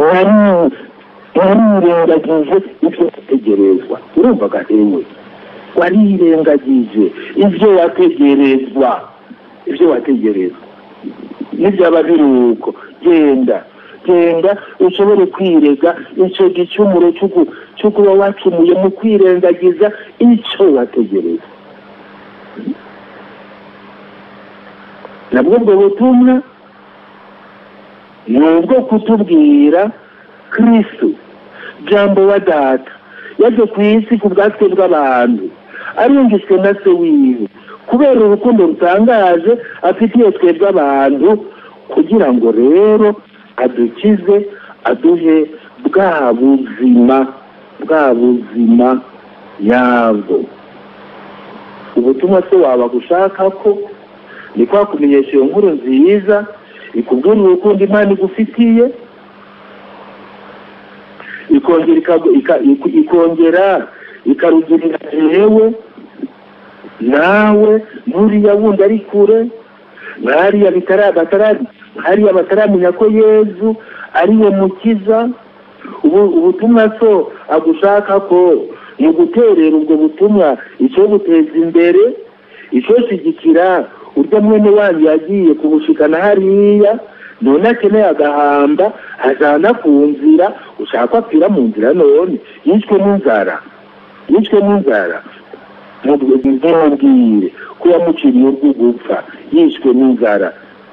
warirengagije ibyo wategerezwa urumva gahewe warirengagije ibyo wategerezwa ibyo wategerezwa nibyaba biri uko genda genda ushobore kwirega icyo gicumuro cyo kuba wacumuye mu kwirengagiza icyo wategereza nabwo ubwo butumwa ni ubwo kutubwira kristo jambo wa data yaje ku isi ku bwatsi bw'abantu arungitswe na se wiwe kubera urukundo rutangaje afitiye twebwe abantu kugira ngo rero adukize aduhe bwa buzima bwa buzima nyabwo ubutumwa se waba gushaka ko ni kwa kumenyesha iyo nkuru nziza ikubwira urukundo imana igufitiye ikongera ikarugirira jewe nawe n'uriya wundi ari kure nk'hariya hariya bataramenya ko yezu ariwe mukiza ubutumwa so agushaka ko ni uguterera ubwo butumwa icyo guteza imbere icyo shyigikira urya mwene wanyu yagiye kubushikana hariya none akeneye agahamba ajana ku nzira ushaka apfira mu nzira none yishwe n'inzara yishwe n'inzara ntimubwire ko yamuciriye urwo gupfa yishwe n'inzara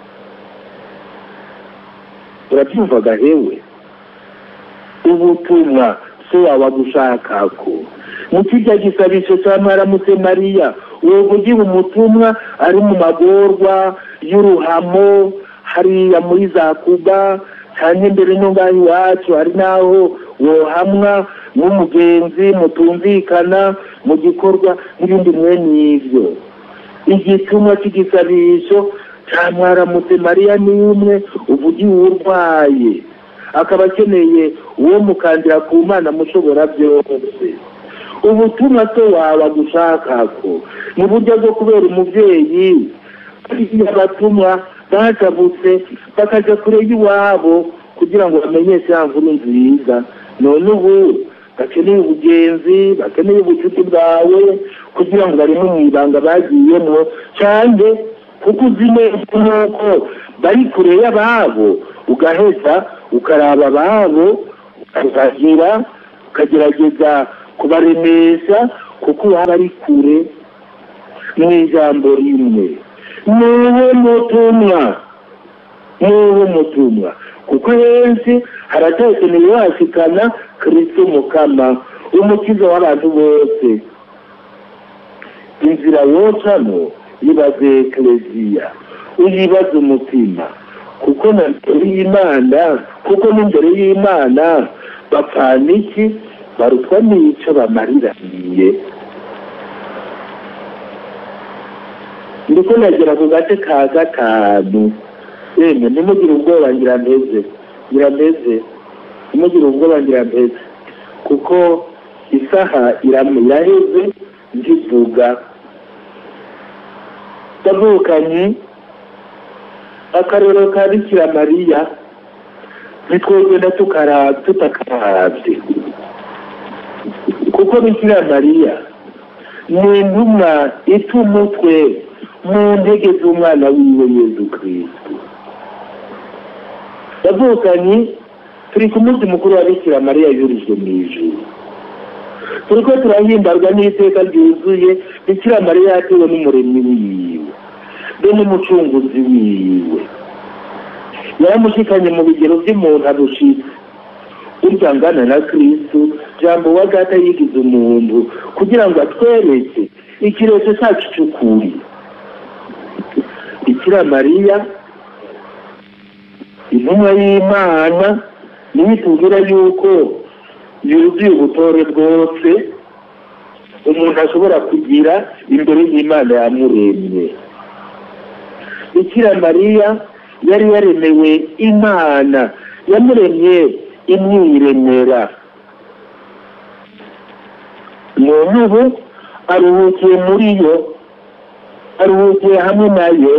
urabyumvaga hewe ubutumwa so wawe agushaka ko mu kijya gisabisho cya mwaramutse mariya uwo ugira umutumwa ari mu magorwa y'uruhamo hariya muri za kuba cyane mbere no ngaho iwacu hari n'aho wohamwa n'umugenzi mutumvikana mu gikorwa n'ibindi mwene ibyo igitumwa cy'igisabisho cya mwaramutse mariya ni umwe uvugiye urwaye akaba akeneye uwo mukandira ku mana mushobora byose ubutumwa se wawe agushaka ko ni uburyo bwo kubera umubyeyi abatumwa bajabutse bakajya kure y'iwabo kugira ngo bamenyeshe ya nkuru nziza none ubu bakeneye ubugenzi bakeneye ubucuti bwawe kugira ngo barimo mu ibanga bagiyemo cyane kuko uzi neza nk'uko bari kure y'ababo ugaheza ukaraba ababo ukazagira ukagerageza kubaremesha kuko waba ari kure mu ijambo rimwe niwe mutumwa niwe mutumwa kuko henshi haracyakeneye washikana kirisito mukama umukiza w'abantu bose inzira wocamo yibaze ekereziya uyibaze umutima kuko na mbere y'imana kuko n'imbere y'imana bapfana iki barutwa n'icyo bamariraniye ndiko nagera ku gace ka gatanu yemwe ntimugire ubwoba ngira mpeze ngira mpeze ntimugire ubwoba ngira mpeze kuko isaha iraheze nzivuga ndavukanye akarero ka bikira mariya ntitwogenda tutakarabye kuko bikira mariya ni intumwa ita umutwe mu ntege z'umwana wiwe yezu kristo yavukanye turi ku munsi mukuru wa bikira mariya yurijwe mu ijuru turiko turahimbarwa n'iteka ryuzuye bikira mariya yatewe n'umuremyi wiwe be n'umucunguzi wiwe yaramushikanye mu bigero by'umuntu abushitse burya angana na kristu jambo wa data yigize umuntu kugira ngo atwereke ikirezo cyacu cy'ukuri bikira mariya intumwa y'imana niyo itubwira yuko yuzuye ubutore bwose umuntu ashobora kugira imbere y'imana yamuremye bikira mariya yari yaremewe imana yamuremye imwiremera none ubu aruhukiye muri yo aruhukiye hamwe nayo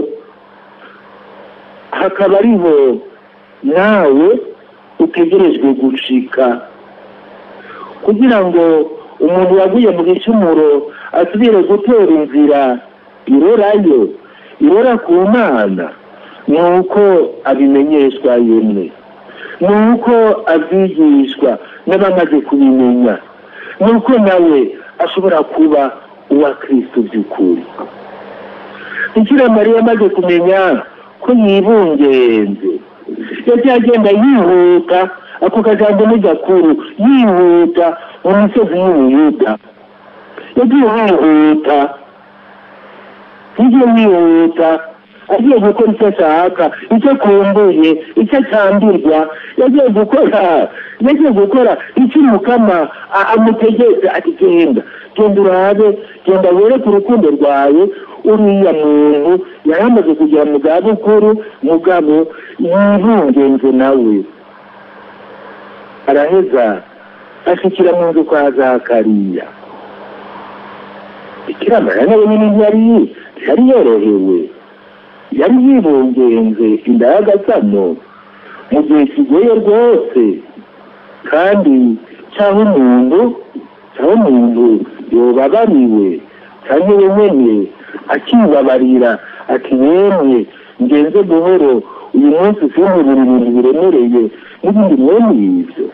hakaba ariho nawe utegerejwe gushika kugira ngo umuntu yaguye mu gicumuro asubire gutera inzira irorayo irora ku mana ni uko abimenyeshwa yemwe ni uko abyigishwa n'abamaze kubimenya ni uko nawe ashobora kuba uwa kristo by'ukuri bikira mariya amaze kumenya ko yibungenze yagiye agenda yihuta ako kajambo ni gakuru yihuta mu misozi y'ubuyuda yagiye yihuta yagiye yihuta agiye gukora icyo ashaka icyo akumbuye icyo acambirwa yagiye gukora yagiye gukora icyo umukama amutegetse ati genda genda urabe genda wereke urukundo rwawe uriya muntu yari amaze kugera mu zabukuru mugabo yibungenze nawe araheza ashikira mu nzu kwa zakariya bikira mariya nawe nyine ntiyari yari yorohewe yari yibungenze inda y'agasano mu gihe kigoye rwose kandi cyangwa umuntu cyangwa umuntu yobabariwe cyangwa wenyine akibabarira ati yemwe ngenze buhoro uyu munsi sinkubura ibintu biremereye n'ibindi mwene ibyo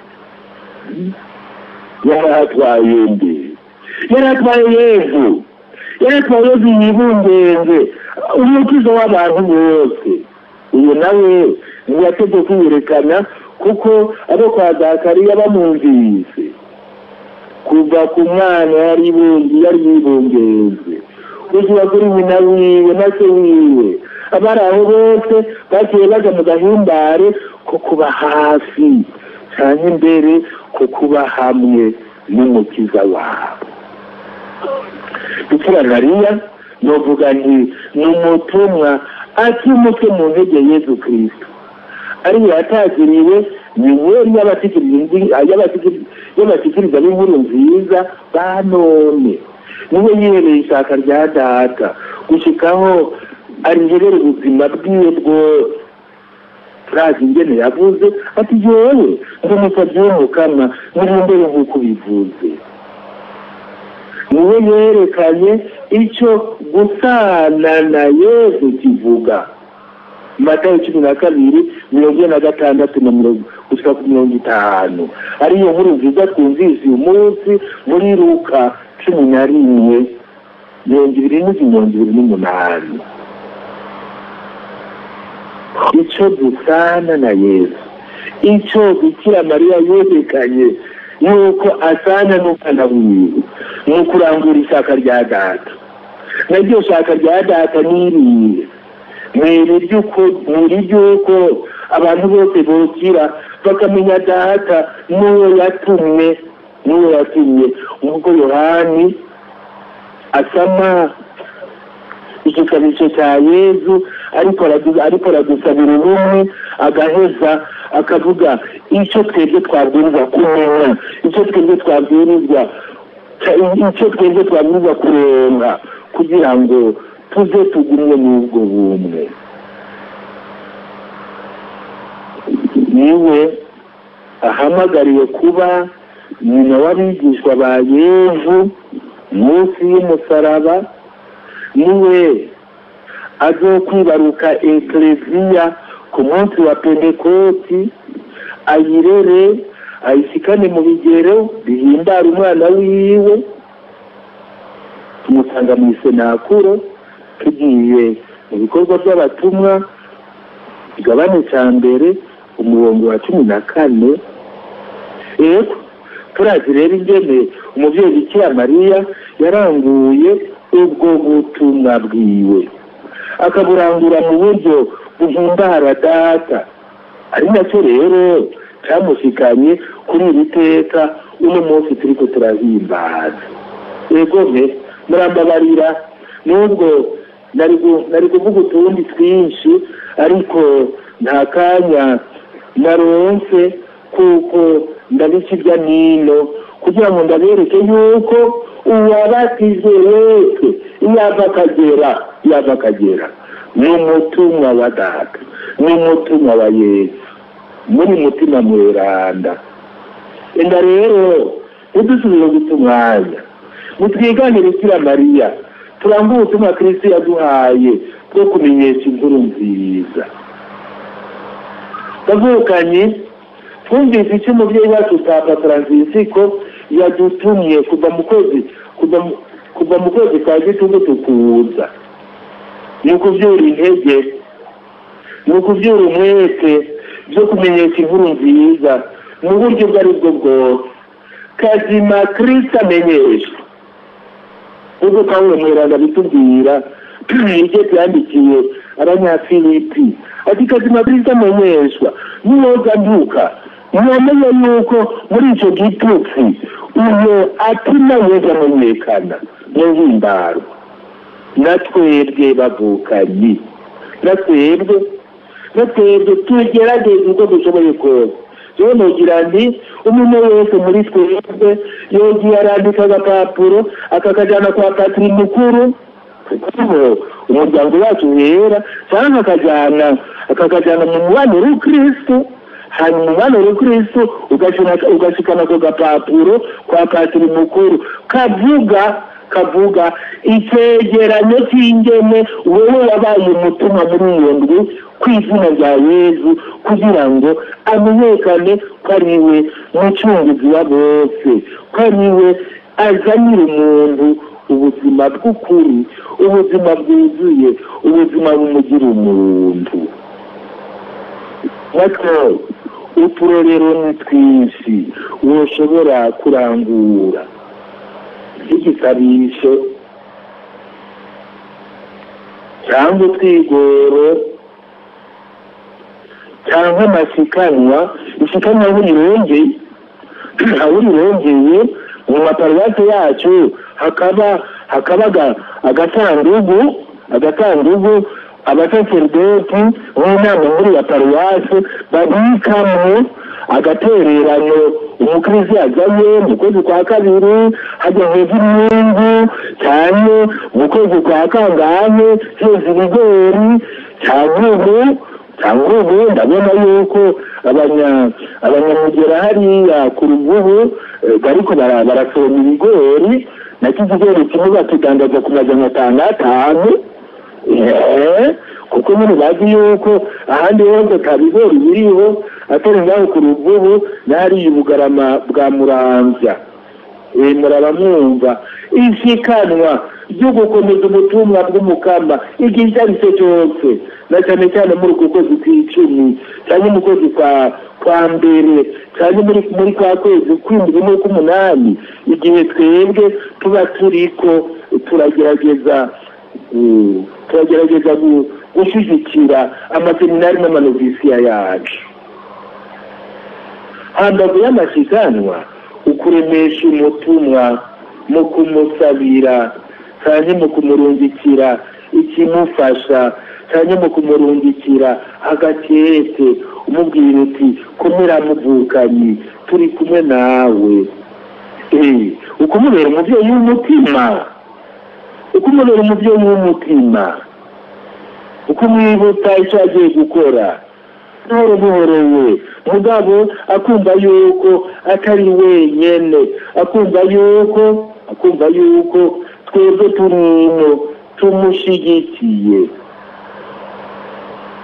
yaratwaye mbi yaratwaye yezu yaratwaye yezu yibungenze umukizo w'abantu bose uyu nawe ntiyategwe kwiyerekana kuko abo kwa zakariya bamwumvise kuva ku mwana yari yari yibungenze kugera kuri nyina wiwe na se wiwe abari aho bose bagiye bajya mu gahimbare ko kuba hafi cyane imbere ko kuba hamwe n'umukiza wabo bikira mariya novuga nti ni umutumwa atimutse mu ntege yezu kirisito ariyo yatagiriwe minyeri y'abatikiriza b'inkuru nziza ba none niwe yihereye ishaka rya data gushyikaho ariherera ubuzima bwiwe bwose turazi ingene yavuze ati yewe ndi umusabyi w'umukama nirindere nk'uko ubivuze niwe yerekanye icyo gusana na yezu kivuga matayo cumi na kabiri mirongo ine na gatandatu na mirongo gushyira ku mirongo itanu ariyo nkuru nziza twumvise uyu munsi muri ruka cumi na rimwe mirongo ibiri n'izindi mirongo ibiri n'umunani icyo dusana na yesu icyo bikira mariya yerekanye yuko asana n'umwana wiwe ni ukurangura ishaka rya data naryo shaka rya data n'iriye ni iry'uko abantu bose bokira bakamenya data n'uwo yatumwe n'uwo yatumye nk'uko yohani asama igikabisho cya yezu ariko aradusabira ubumwe agaheza akavuga icyo twebwe twabwirizwa kumenya icyo twebwe twabwirizwa icyo twebwe twabwirizwa kurenga kugira ngo tuze tugumye n'ubwo bumwe niwe ahamagariye kuba nyina w'abigishwa ba yezu munsi y'umusaraba niwe azokwibaruka ekleziya ku munsi wa pentekoti ayirere ayisikane mu bigero bihimbara umwana wiwe tumusanga mu isenakuro tugiye mu bikorwa by'abatumwa igabane cya mbere umurongo wa cumi na kane yego turazi rero ingene umubyeyi bikira mariya yaranguye ubwo butumwa bwiwe akaburangura mu buryo buhimbara data ari nacyo rero cyamushikanye kuri iri teka uno munsi turi ko turahimbaza yego mpe murambabarira nubwo nari kuvuga utundi twinshi ariko nta kanya naronse kuko ndabica irya nino kugira ngo ndabereke yuko uwabatije wese yava akagera yava akagera ni umutumwa wa data ni umutumwa wa yesu muri mutima mweranda enda rero ntidusubire guta umwanya nitwiganire ikira mariya turanga ubutumwa kristo yaduhaye bwo kumenyesha inkuru nziza bavukanye twumvise icyo umubyeyi wacu papa francisco yadutumye kuva mu kwezi kuva mu kwezi kwa gitugu tukuza ni ukubyura intege ni ukubyura umwete byo kumenyesha inkuru nziza mu buryo ubwo ari bwo bwose kazima kirisita amenyeshwa ubwo pawulo mweranda bitubwira ibyo byandikiye abanyafilipi ati kazima kirisita amenyeshwa niyoga nduka mwamenye yuko muri icyo gitutsi uyo atima yeza amenyekana mu himbaro na twebwe bavukanyi na twebwe na twebwe tugerageze uko dushoboye kose rero nugira nti umuntu wese muri twebwe yogiye arandika agapapuro akakajyana kwa patiri mukuru kuko umuryango wacu wera cyangwa akajyana akakajyana mu mubano w'ukristo hanyuma umubano w'ukristo ugashikana ako gapapuro kwa patiri mukuru kavuga kavuga icyegeranyo cy'ingene wowe wabaye umutumwa muri iyo ndwi ku izina rya yezu kugira ngo amenyekane ko ari we mucunguzi wa bose ko ari we azanira umuntu ubuzima bw'ukuri ubuzima bwuzuye ubuzima bumugira umuntu natwe uturorero ni twinshi woshobora kurangura igisabisho cyangwa utwigoro cyangwa amasikanwa isikanwa aho rirongeye aho rirongeye mu maparuwasi yacu hakaba hakaba agasandugu agasandugu abasaseridoti n'inama muri ya paruwasi babikamo agatereranyo umukristo yazanye mu kwezi kwa kabiri hajya heza imyungu cyane mu kwezi kwa kangahe heza ibigori cyangwa ubu cyangwa ubu ndabona yuko abanyamugera hariya ku rugubu bariko barasoroma ibigori nacyo ikigori kimwe bakidandaza ku majana atanu atanu kuko nyine bazi yuko ahandi hose nta bigori biriho atari ngaho ku ruvubu n'ahariya ubugarama bwa muramvya muraba mwumva ishikanwa ryo gukomeza ubutumwa bw'umukama igihe icyo ari cyo cyose na cyane cyane muri uku kwezi kw'icumi cyangwa mu kwezi kwa kwa mbere cyangwa muri muri kwa kwezi kw'indwi n'ukw'umunani igihe twebwe tuba turiko turagerageza turagerageza gushyigikira amaseminari n'amanovisiya yacu hambavu y'amasiganwa ukuremesha umutumwa mu kumusabira cyane mu kumurungikira ikimufasha cyane mu kumurungikira agakete umubwira uti komera muvukanyi turi kumwe nawe ukumubera umubyeyi w'umutima ukumubera umubyeyi w'umutima ukumwibutsa icyo agiye gukora buhoro buhoro we mugabo akumva yuko atari wenyine akumva yuko akumva yuko twebwe turimo tumushyigikiye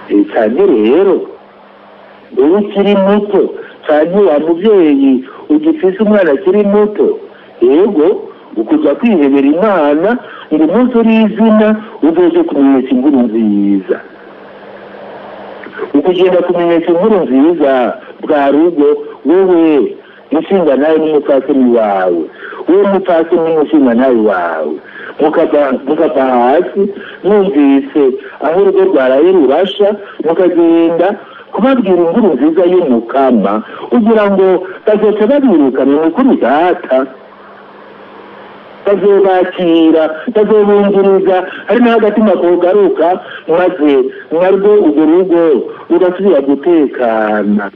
cyane rero uba ukiri muto cyane wa mubyeyi ugifise umwana akiri muto yego ukujya kwihebera imana ngo umunsi uri izina uzoje kumenyesha inkuru nziza ukugenda kumenyesha inkuru nziza bwa rugo wowe mushinga nawe n'umupfasoni wawe wowe mupfasoni n'umushinga nawe wawe mukava hasi mwumvise aho urugo rwaraye rurasha mukagenda kubabwira inkuru nziza y'umukama kugira ngo bazoca babirukana ni ukuri data bazobakira bazobungiriza hari n'agatima kugaruka maze narwo urwo rugo rugasubira gutekana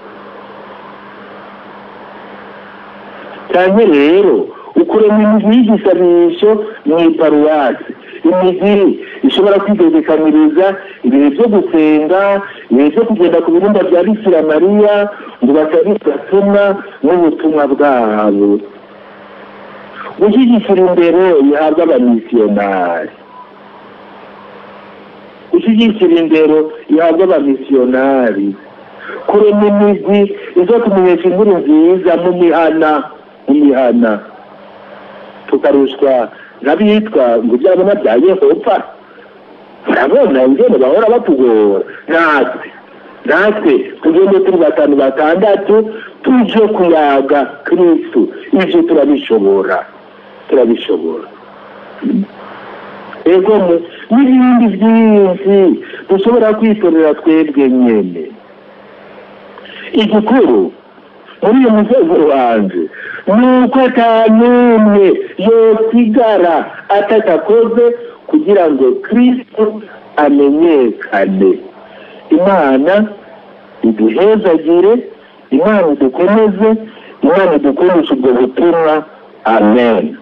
cyane rero ukurema imigwi y'igisabisho mu iparuwasi imigiri ishobora kwigezekaniriza ibihe byo gusenga ibihe byo kugenda ku birumba bya bikira mariya ngo basabe gatumwa n'ubutumwa bwabo gushyigikira imbere bihabwa abamisiyonari gushyigikira indero ihabwa abamisiyonari kurema imigwi izo kumenyesha inkuru nziza mu mihana mu mihana tukarushwa n'abitwa ngo ibyabona bya yehova barabona ingene bahora batugora natwe natwe tugende turi batanu batandatu tuje kuyaga kristu ivyo turabishobora turabishobora ego n'ibindi byinshi dushobora kwitorera twebwe nyene igikuru muri uyu musozi wanje ni uko ata n'umwe yosigara atatakoze kugira ngo kristo amenyekane imana iduhezagire imana idukomeze imana idukoresha ubwo butumwa amen